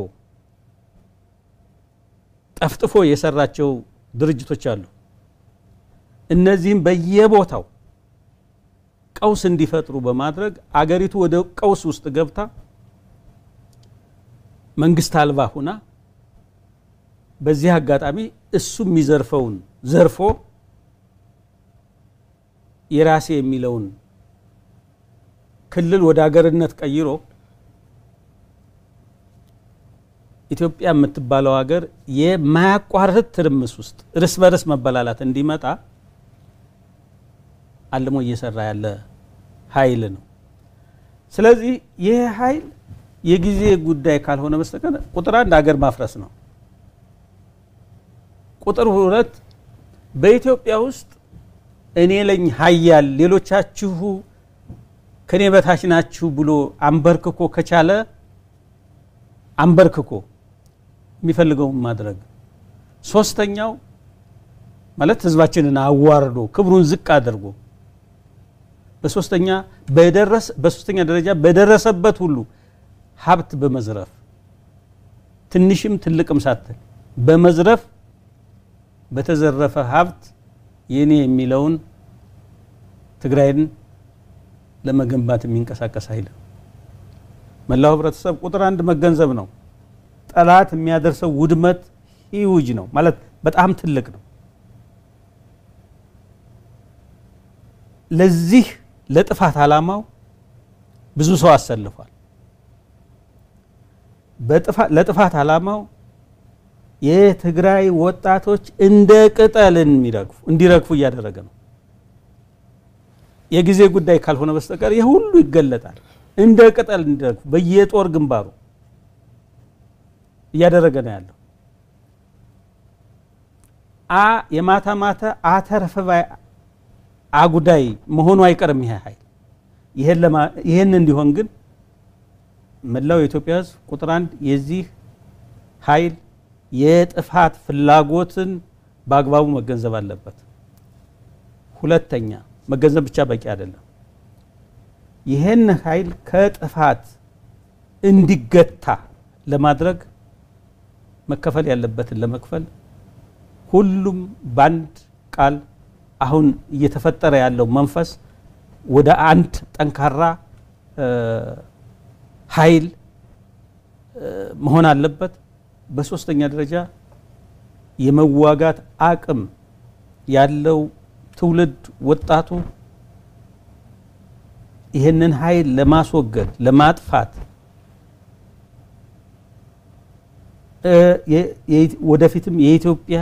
ጠፍጥፎ የሰራቸው ድርጅቶች አሉ። እነዚህም በየቦታው ቀውስ እንዲፈጥሩ በማድረግ አገሪቱ ወደ ቀውስ ውስጥ ገብታ መንግስት አልባ ሁና በዚህ አጋጣሚ እሱ የሚዘርፈውን ዘርፎ የራሴ የሚለውን ክልል ወደ አገርነት ቀይሮ ኢትዮጵያ የምትባለው ሀገር የማያቋርጥ ትርምስ ውስጥ እርስ በርስ መበላላት እንዲመጣ አልሞ እየሰራ ያለ ኃይል ነው። ስለዚህ ይህ ኃይል የጊዜ ጉዳይ ካልሆነ በስተቀር ቁጥር አንድ ሀገር ማፍረስ ነው። ቁጥር ሁለት በኢትዮጵያ ውስጥ እኔ ለኝ ሀያል ሌሎቻችሁ ከኔ በታች ናችሁ ብሎ አንበርክኮ ከቻለ አንበርክኮ የሚፈልገውን ማድረግ። ሶስተኛው ማለት ህዝባችንን አዋርዶ ክብሩን ዝቅ አድርጎ በሶስተኛ በደረስ በሶስተኛ ደረጃ በደረሰበት ሁሉ ሀብት በመዝረፍ ትንሽም ትልቅም ሳትል በመዝረፍ በተዘረፈ ሀብት የኔ የሚለውን ትግራይን ለመገንባት የሚንቀሳቀስ ኃይል ነው። መላው ህብረተሰብ ቁጥር አንድ መገንዘብ ነው። ጠላት የሚያደርሰው ውድመት ሂውጅ ነው ማለት በጣም ትልቅ ነው። ለዚህ ለጥፋት ዓላማው ብዙ ሰው አሰልፏል። ለጥፋት ዓላማው የትግራይ ወጣቶች እንደ ቅጠል እንዲረግፉ እያደረገ ነው። የጊዜ ጉዳይ ካልሆነ በስተቀር ይህ ሁሉ ይገለጣል። እንደ ቅጠል እንዲረግፉ በየጦር ግንባሩ እያደረገ ነው ያለው። አ የማታ ማታ አተርፈባይ አጉዳይ መሆኑ አይቀርም ይሄ ኃይል። ይህን እንዲሆን ግን መላው የኢትዮጵያ ሕዝብ ቁጥር አንድ የዚህ ኃይል የጥፋት ፍላጎትን በአግባቡ መገንዘብ አለበት። ሁለተኛ መገንዘብ ብቻ በቂ አይደለም። ይህን ኃይል ከጥፋት እንዲገታ ለማድረግ መከፈል ያለበትን ለመክፈል ሁሉም በአንድ ቃል አሁን እየተፈጠረ ያለው መንፈስ ወደ አንድ ጠንካራ ኃይል መሆን አለበት። በሶስተኛ ደረጃ የመዋጋት አቅም ያለው ትውልድ ወጣቱ ይህንን ኃይል ለማስወገድ ለማጥፋት ወደፊትም የኢትዮጵያ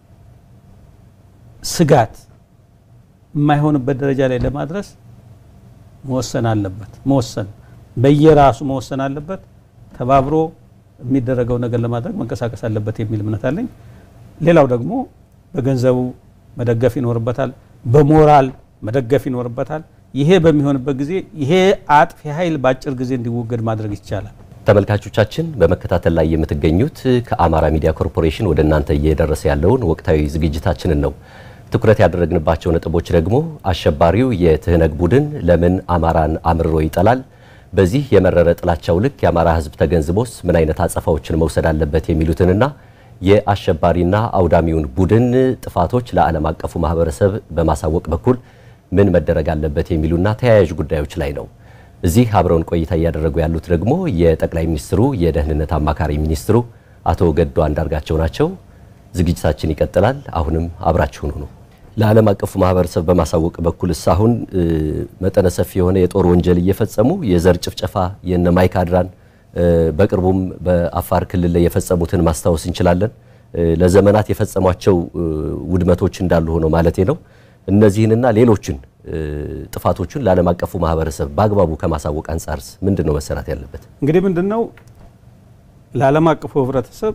ስጋት የማይሆንበት ደረጃ ላይ ለማድረስ መወሰን አለበት። መወሰን በየራሱ መወሰን አለበት። ተባብሮ የሚደረገው ነገር ለማድረግ መንቀሳቀስ አለበት የሚል እምነት አለኝ። ሌላው ደግሞ በገንዘቡ መደገፍ ይኖርበታል፣ በሞራል መደገፍ ይኖርበታል። ይሄ በሚሆንበት ጊዜ ይሄ አጥፊ ኃይል በአጭር ጊዜ እንዲወገድ ማድረግ ይቻላል። ተመልካቾቻችን በመከታተል ላይ የምትገኙት ከአማራ ሚዲያ ኮርፖሬሽን ወደ እናንተ እየደረሰ ያለውን ወቅታዊ ዝግጅታችንን ነው። ትኩረት ያደረግንባቸው ነጥቦች ደግሞ አሸባሪው የትህነግ ቡድን ለምን አማራን አምርሮ ይጠላል፣ በዚህ የመረረ ጥላቻው ልክ የአማራ ሕዝብ ተገንዝቦስ ምን አይነት አጸፋዎችን መውሰድ አለበት የሚሉትንና የአሸባሪና አውዳሚውን ቡድን ጥፋቶች ለዓለም አቀፉ ማህበረሰብ በማሳወቅ በኩል ምን መደረግ አለበት የሚሉና ተያያዥ ጉዳዮች ላይ ነው። እዚህ አብረውን ቆይታ እያደረጉ ያሉት ደግሞ የጠቅላይ ሚኒስትሩ የደህንነት አማካሪ ሚኒስትሩ አቶ ገዱ አንዳርጋቸው ናቸው። ዝግጅታችን ይቀጥላል። አሁንም አብራችሁን ሁኑ። ለዓለም አቀፉ ማህበረሰብ በማሳወቅ በኩል እስካሁን መጠነ ሰፊ የሆነ የጦር ወንጀል እየፈጸሙ የዘር ጭፍጨፋ የነ ማይካድራን በቅርቡም በአፋር ክልል ላይ የፈጸሙትን ማስታወስ እንችላለን። ለዘመናት የፈጸሟቸው ውድመቶች እንዳሉ ሆነው ማለቴ ነው። እነዚህንና ሌሎችን ጥፋቶችን ለዓለም አቀፉ ማህበረሰብ በአግባቡ ከማሳወቅ አንጻርስ ምንድን ነው መሰራት ያለበት? እንግዲህ ምንድን ነው ለዓለም አቀፉ ህብረተሰብ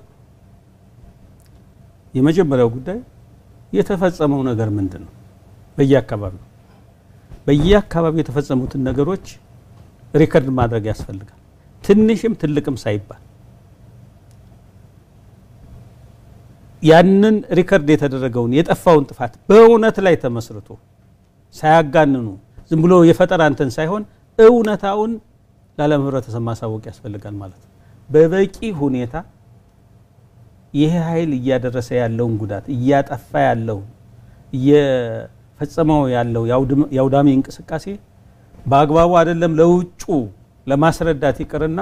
የመጀመሪያው ጉዳይ የተፈጸመው ነገር ምንድን ነው? በየአካባቢው በየአካባቢው የተፈጸሙትን ነገሮች ሪከርድ ማድረግ ያስፈልጋል። ትንሽም ትልቅም ሳይባል ያንን ሪከርድ የተደረገውን የጠፋውን ጥፋት በእውነት ላይ ተመስርቶ ሳያጋንኑ ዝም ብሎ የፈጠራ እንትን ሳይሆን እውነታውን ለዓለም ህብረተሰብ ማሳወቅ ያስፈልጋል ማለት ነው። በበቂ ሁኔታ ይሄ ኃይል እያደረሰ ያለውን ጉዳት እያጠፋ ያለውን እየፈጸመው ያለው የአውዳሚ እንቅስቃሴ በአግባቡ አይደለም ለውጩ ለማስረዳት ይቅርና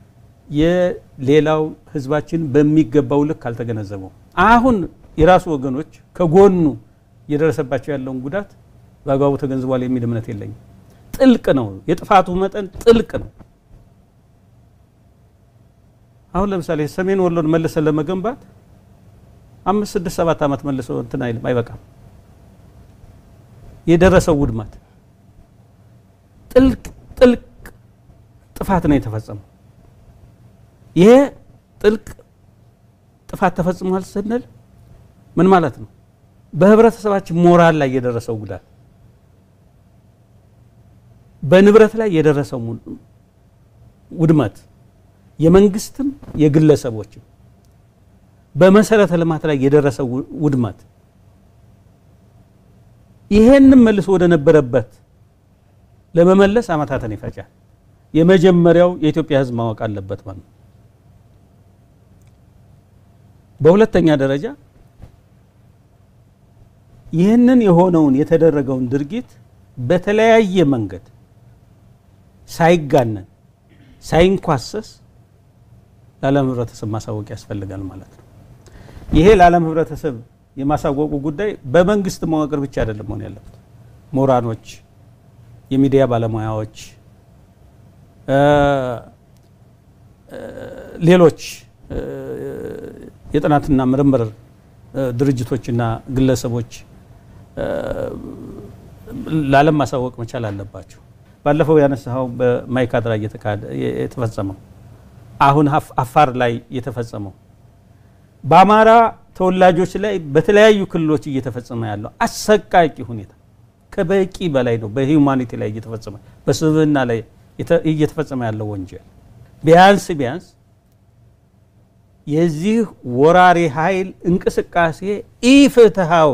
የሌላው ህዝባችን በሚገባው ልክ አልተገነዘበው። አሁን የራሱ ወገኖች ከጎኑ እየደረሰባቸው ያለውን ጉዳት በአግባቡ ተገንዝቧል የሚል እምነት የለኝም። ጥልቅ ነው፣ የጥፋቱ መጠን ጥልቅ ነው። አሁን ለምሳሌ ሰሜን ወሎን መልሰን ለመገንባት አምስት ስድስት ሰባት ዓመት መልሶ እንትን አይልም፣ አይበቃም። የደረሰው ውድመት ጥልቅ ጥልቅ ጥፋት ነው የተፈጸመው። ይሄ ጥልቅ ጥፋት ተፈጽሟል ስንል ምን ማለት ነው? በህብረተሰባችን ሞራል ላይ የደረሰው ጉዳት በንብረት ላይ የደረሰው ውድመት የመንግስትም የግለሰቦችም በመሰረተ ልማት ላይ የደረሰው ውድመት ይሄንም መልሶ ወደ ነበረበት ለመመለስ ዓመታትን ይፈጃል። የመጀመሪያው የኢትዮጵያ ሕዝብ ማወቅ አለበት ማለት ነው። በሁለተኛ ደረጃ ይህንን የሆነውን የተደረገውን ድርጊት በተለያየ መንገድ ሳይጋነን ሳይንኳሰስ ለዓለም ህብረተሰብ ማሳወቅ ያስፈልጋል ማለት ነው። ይሄ ለዓለም ህብረተሰብ የማሳወቁ ጉዳይ በመንግስት መዋቅር ብቻ አይደለም መሆን ያለበት። ምሁራኖች፣ የሚዲያ ባለሙያዎች፣ ሌሎች የጥናትና ምርምር ድርጅቶችና ግለሰቦች ለዓለም ማሳወቅ መቻል አለባቸው። ባለፈው ያነሳኸው በማይካድራ የተፈጸመው አሁን አፋር ላይ የተፈጸመው በአማራ ተወላጆች ላይ በተለያዩ ክልሎች እየተፈጸመ ያለው አሰቃቂ ሁኔታ ከበቂ በላይ ነው። በሂውማኒቲ ላይ እየተፈጸመ በስብዕና ላይ እየተፈጸመ ያለው ወንጀል ቢያንስ ቢያንስ የዚህ ወራሪ ኃይል እንቅስቃሴ ኢፍትሃዊ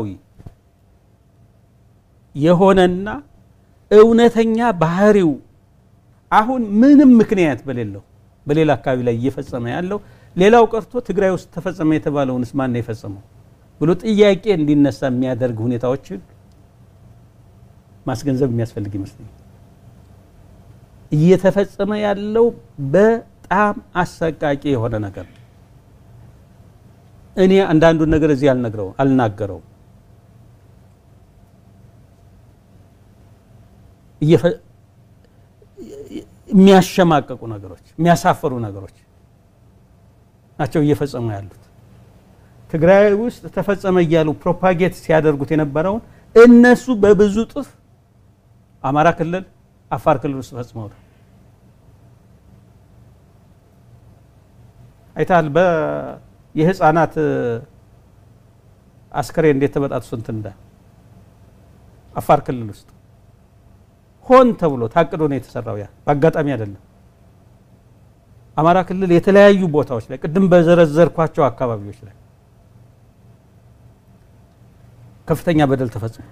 የሆነና እውነተኛ ባህሪው አሁን ምንም ምክንያት በሌለው በሌላ አካባቢ ላይ እየፈጸመ ያለው ሌላው ቀርቶ ትግራይ ውስጥ ተፈጸመ የተባለውንስ ማን ነው የፈጸመው ብሎ ጥያቄ እንዲነሳ የሚያደርግ ሁኔታዎችን ማስገንዘብ የሚያስፈልግ ይመስለኛል። እየተፈጸመ ያለው በጣም አሰቃቂ የሆነ ነገር ነው። እኔ አንዳንዱን ነገር እዚህ አልነግረው አልናገረው የሚያሸማቀቁ ነገሮች የሚያሳፍሩ ነገሮች ናቸው እየፈጸሙ ያሉት። ትግራይ ውስጥ ተፈጸመ እያሉ ፕሮፓጌት ሲያደርጉት የነበረውን እነሱ በብዙ ጥፍ አማራ ክልል፣ አፋር ክልል ውስጥ ፈጽመውታል። አይታል የህፃናት አስከሬን እንዴት ተበጣጥሶ እንትን እንዳ አፋር ክልል ውስጥ ሆን ተብሎ ታቅዶ ነው የተሰራው። ያ በአጋጣሚ አይደለም። አማራ ክልል የተለያዩ ቦታዎች ላይ ቅድም በዘረዘርኳቸው አካባቢዎች ላይ ከፍተኛ በደል ተፈጽሞ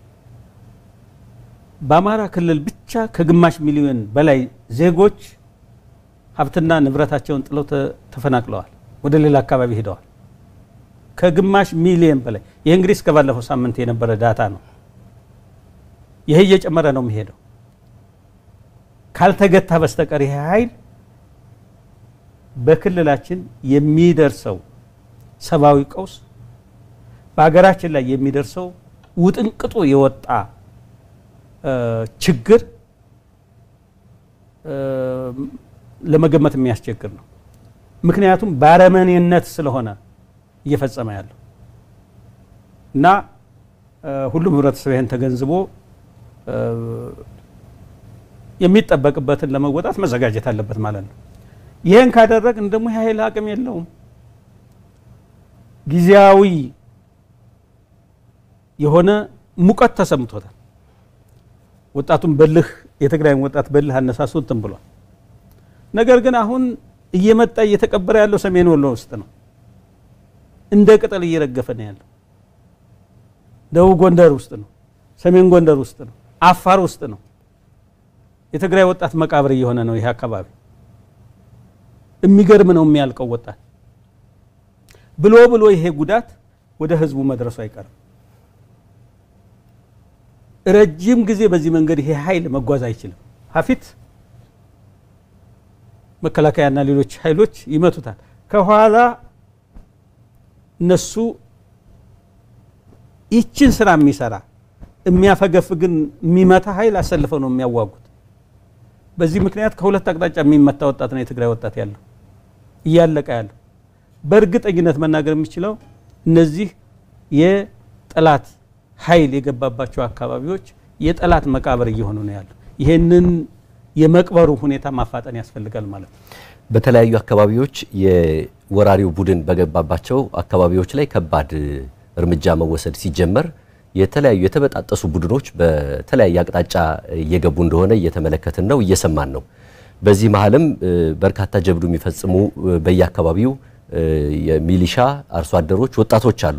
በአማራ ክልል ብቻ ከግማሽ ሚሊዮን በላይ ዜጎች ሀብትና ንብረታቸውን ጥለው ተፈናቅለዋል፣ ወደ ሌላ አካባቢ ሄደዋል። ከግማሽ ሚሊዮን በላይ ይህ እንግዲህ እስከ ባለፈው ሳምንት የነበረ ዳታ ነው። ይሄ እየጨመረ ነው የሚሄደው። ካልተገታ በስተቀር ይሄ ኃይል በክልላችን የሚደርሰው ሰብአዊ ቀውስ በሀገራችን ላይ የሚደርሰው ውጥንቅጡ የወጣ ችግር ለመገመት የሚያስቸግር ነው። ምክንያቱም ባረመኔነት ስለሆነ እየፈጸመ ያለው እና ሁሉም ህብረተሰብ ይህን ተገንዝቦ የሚጠበቅበትን ለመወጣት መዘጋጀት አለበት ማለት ነው። ይህን ካደረግን ደግሞ ይህ ኃይል አቅም የለውም። ጊዜያዊ የሆነ ሙቀት ተሰምቶታል። ወጣቱን በልህ የትግራይን ወጣት በልህ አነሳሱ እንትን ብሏል። ነገር ግን አሁን እየመጣ እየተቀበረ ያለው ሰሜን ወሎ ውስጥ ነው። እንደ ቅጠል እየረገፈ ነው ያለው። ደቡብ ጎንደር ውስጥ ነው። ሰሜን ጎንደር ውስጥ ነው። አፋር ውስጥ ነው። የትግራይ ወጣት መቃብር እየሆነ ነው ይሄ አካባቢ። የሚገርም ነው የሚያልቀው ወጣት ብሎ ብሎ ይሄ ጉዳት ወደ ህዝቡ መድረሱ አይቀርም። ረጅም ጊዜ በዚህ መንገድ ይሄ ኃይል መጓዝ አይችልም። ሀፊት መከላከያና ሌሎች ኃይሎች ይመቱታል። ከኋላ እነሱ ይችን ስራ የሚሰራ የሚያፈገፍግን የሚመታ ኃይል አሰልፈው ነው የሚያዋጉት። በዚህ ምክንያት ከሁለት አቅጣጫ የሚመታ ወጣት ነው የትግራይ ወጣት ያለው እያለቀ ያለው። በእርግጠኝነት መናገር የሚችለው እነዚህ የጠላት ኃይል የገባባቸው አካባቢዎች የጠላት መቃብር እየሆኑ ነው ያለው። ይህንን የመቅበሩ ሁኔታ ማፋጠን ያስፈልጋል ማለት ነው። በተለያዩ አካባቢዎች የወራሪው ቡድን በገባባቸው አካባቢዎች ላይ ከባድ እርምጃ መወሰድ ሲጀመር የተለያዩ የተበጣጠሱ ቡድኖች በተለያየ አቅጣጫ እየገቡ እንደሆነ እየተመለከትን ነው፣ እየሰማን ነው። በዚህ መሀልም በርካታ ጀብዱ የሚፈጽሙ በየአካባቢው የሚሊሻ አርሶ አደሮች፣ ወጣቶች አሉ።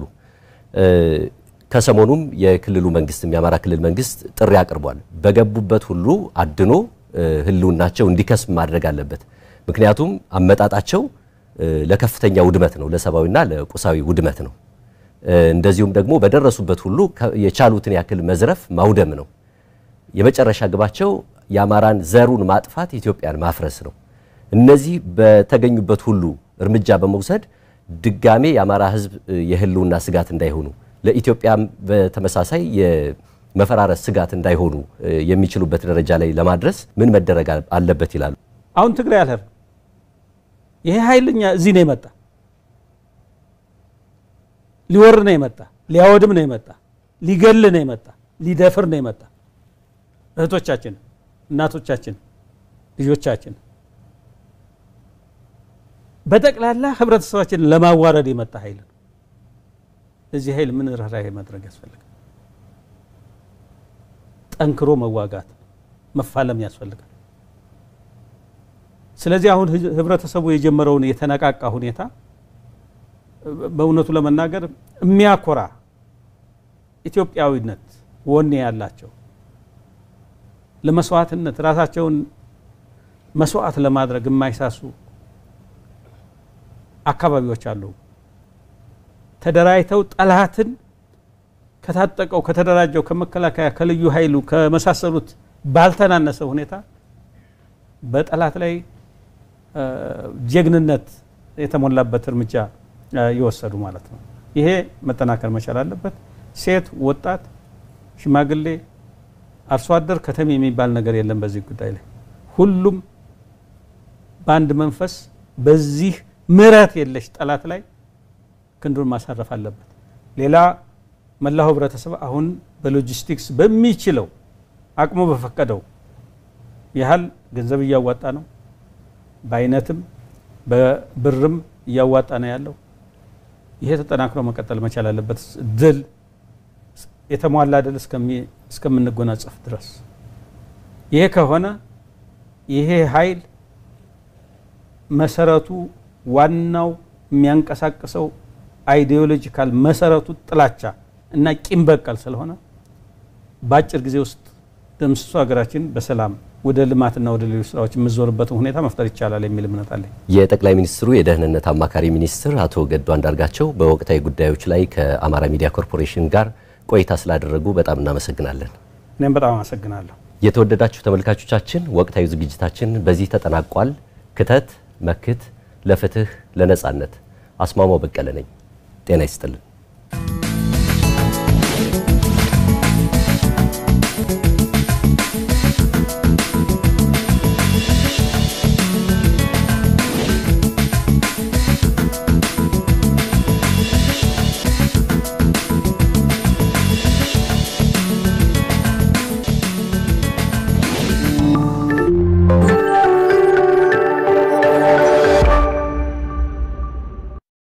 ከሰሞኑም የክልሉ መንግስትም የአማራ ክልል መንግስት ጥሪ አቅርቧል። በገቡበት ሁሉ አድኖ ህልውናቸው እንዲከስም ማድረግ አለበት። ምክንያቱም አመጣጣቸው ለከፍተኛ ውድመት ነው፣ ለሰብአዊና ለቁሳዊ ውድመት ነው። እንደዚሁም ደግሞ በደረሱበት ሁሉ የቻሉትን ያክል መዝረፍ ማውደም ነው። የመጨረሻ ግባቸው የአማራን ዘሩን ማጥፋት፣ ኢትዮጵያን ማፍረስ ነው። እነዚህ በተገኙበት ሁሉ እርምጃ በመውሰድ ድጋሜ የአማራ ህዝብ የህልውና ስጋት እንዳይሆኑ ለኢትዮጵያም በተመሳሳይ የመፈራረስ ስጋት እንዳይሆኑ የሚችሉበት ደረጃ ላይ ለማድረስ ምን መደረግ አለበት ይላሉ? አሁን ትግራይ አልሄድ ይሄ ኃይልኛ እዚህ ነው የመጣ ሊወር ነው የመጣ ሊያወድም ነው የመጣ ሊገል ነው የመጣ ሊደፍር ነው የመጣ እህቶቻችን፣ እናቶቻችን፣ ልጆቻችን በጠቅላላ ህብረተሰባችንን ለማዋረድ የመጣ ኃይል ነው። ለዚህ ኃይል ምን ርኅራኄ ማድረግ ያስፈልጋል? ጠንክሮ መዋጋት መፋለም ያስፈልጋል። ስለዚህ አሁን ህብረተሰቡ የጀመረውን የተነቃቃ ሁኔታ በእውነቱ ለመናገር የሚያኮራ ኢትዮጵያዊነት ወኔ ያላቸው ለመስዋዕትነት ራሳቸውን መስዋዕት ለማድረግ የማይሳሱ አካባቢዎች አሉ። ተደራጅተው ጠላትን ከታጠቀው ከተደራጀው ከመከላከያ ከልዩ ኃይሉ ከመሳሰሉት ባልተናነሰ ሁኔታ በጠላት ላይ ጀግንነት የተሞላበት እርምጃ የወሰዱ ማለት ነው። ይሄ መጠናከር መቻል አለበት። ሴት፣ ወጣት፣ ሽማግሌ፣ አርሶ አደር፣ ከተሜ የሚባል ነገር የለም። በዚህ ጉዳይ ላይ ሁሉም በአንድ መንፈስ በዚህ ምሕረት የለሽ ጠላት ላይ ክንዱን ማሳረፍ አለበት። ሌላ መላው ህብረተሰብ አሁን በሎጂስቲክስ በሚችለው አቅሙ በፈቀደው ያህል ገንዘብ እያዋጣ ነው። በአይነትም በብርም እያዋጣ ነው ያለው። ይሄ ተጠናክሮ መቀጠል መቻል አለበት። ድል የተሟላ ድል እስከምንጎናጸፍ ድረስ ይሄ ከሆነ ይሄ ኃይል መሰረቱ ዋናው የሚያንቀሳቅሰው አይዲዮሎጂካል መሰረቱ ጥላቻ እና ቂም በቀል ስለሆነ በአጭር ጊዜ ውስጥ ደምስሶ ሀገራችን በሰላም ወደ ልማትና ወደ ሌሎች ስራዎች የምዞርበትን ሁኔታ መፍጠር ይቻላል የሚል እምነት አለኝ። የጠቅላይ ሚኒስትሩ የደህንነት አማካሪ ሚኒስትር አቶ ገዱ አንዳርጋቸው በወቅታዊ ጉዳዮች ላይ ከአማራ ሚዲያ ኮርፖሬሽን ጋር ቆይታ ስላደረጉ በጣም እናመሰግናለን። እኔም በጣም አመሰግናለሁ። የተወደዳችሁ ተመልካቾቻችን ወቅታዊ ዝግጅታችን በዚህ ተጠናቋል። ክተት መክት ለፍትህ ለነጻነት። አስማማው በቀለ ነኝ። ጤና ይስጥልን።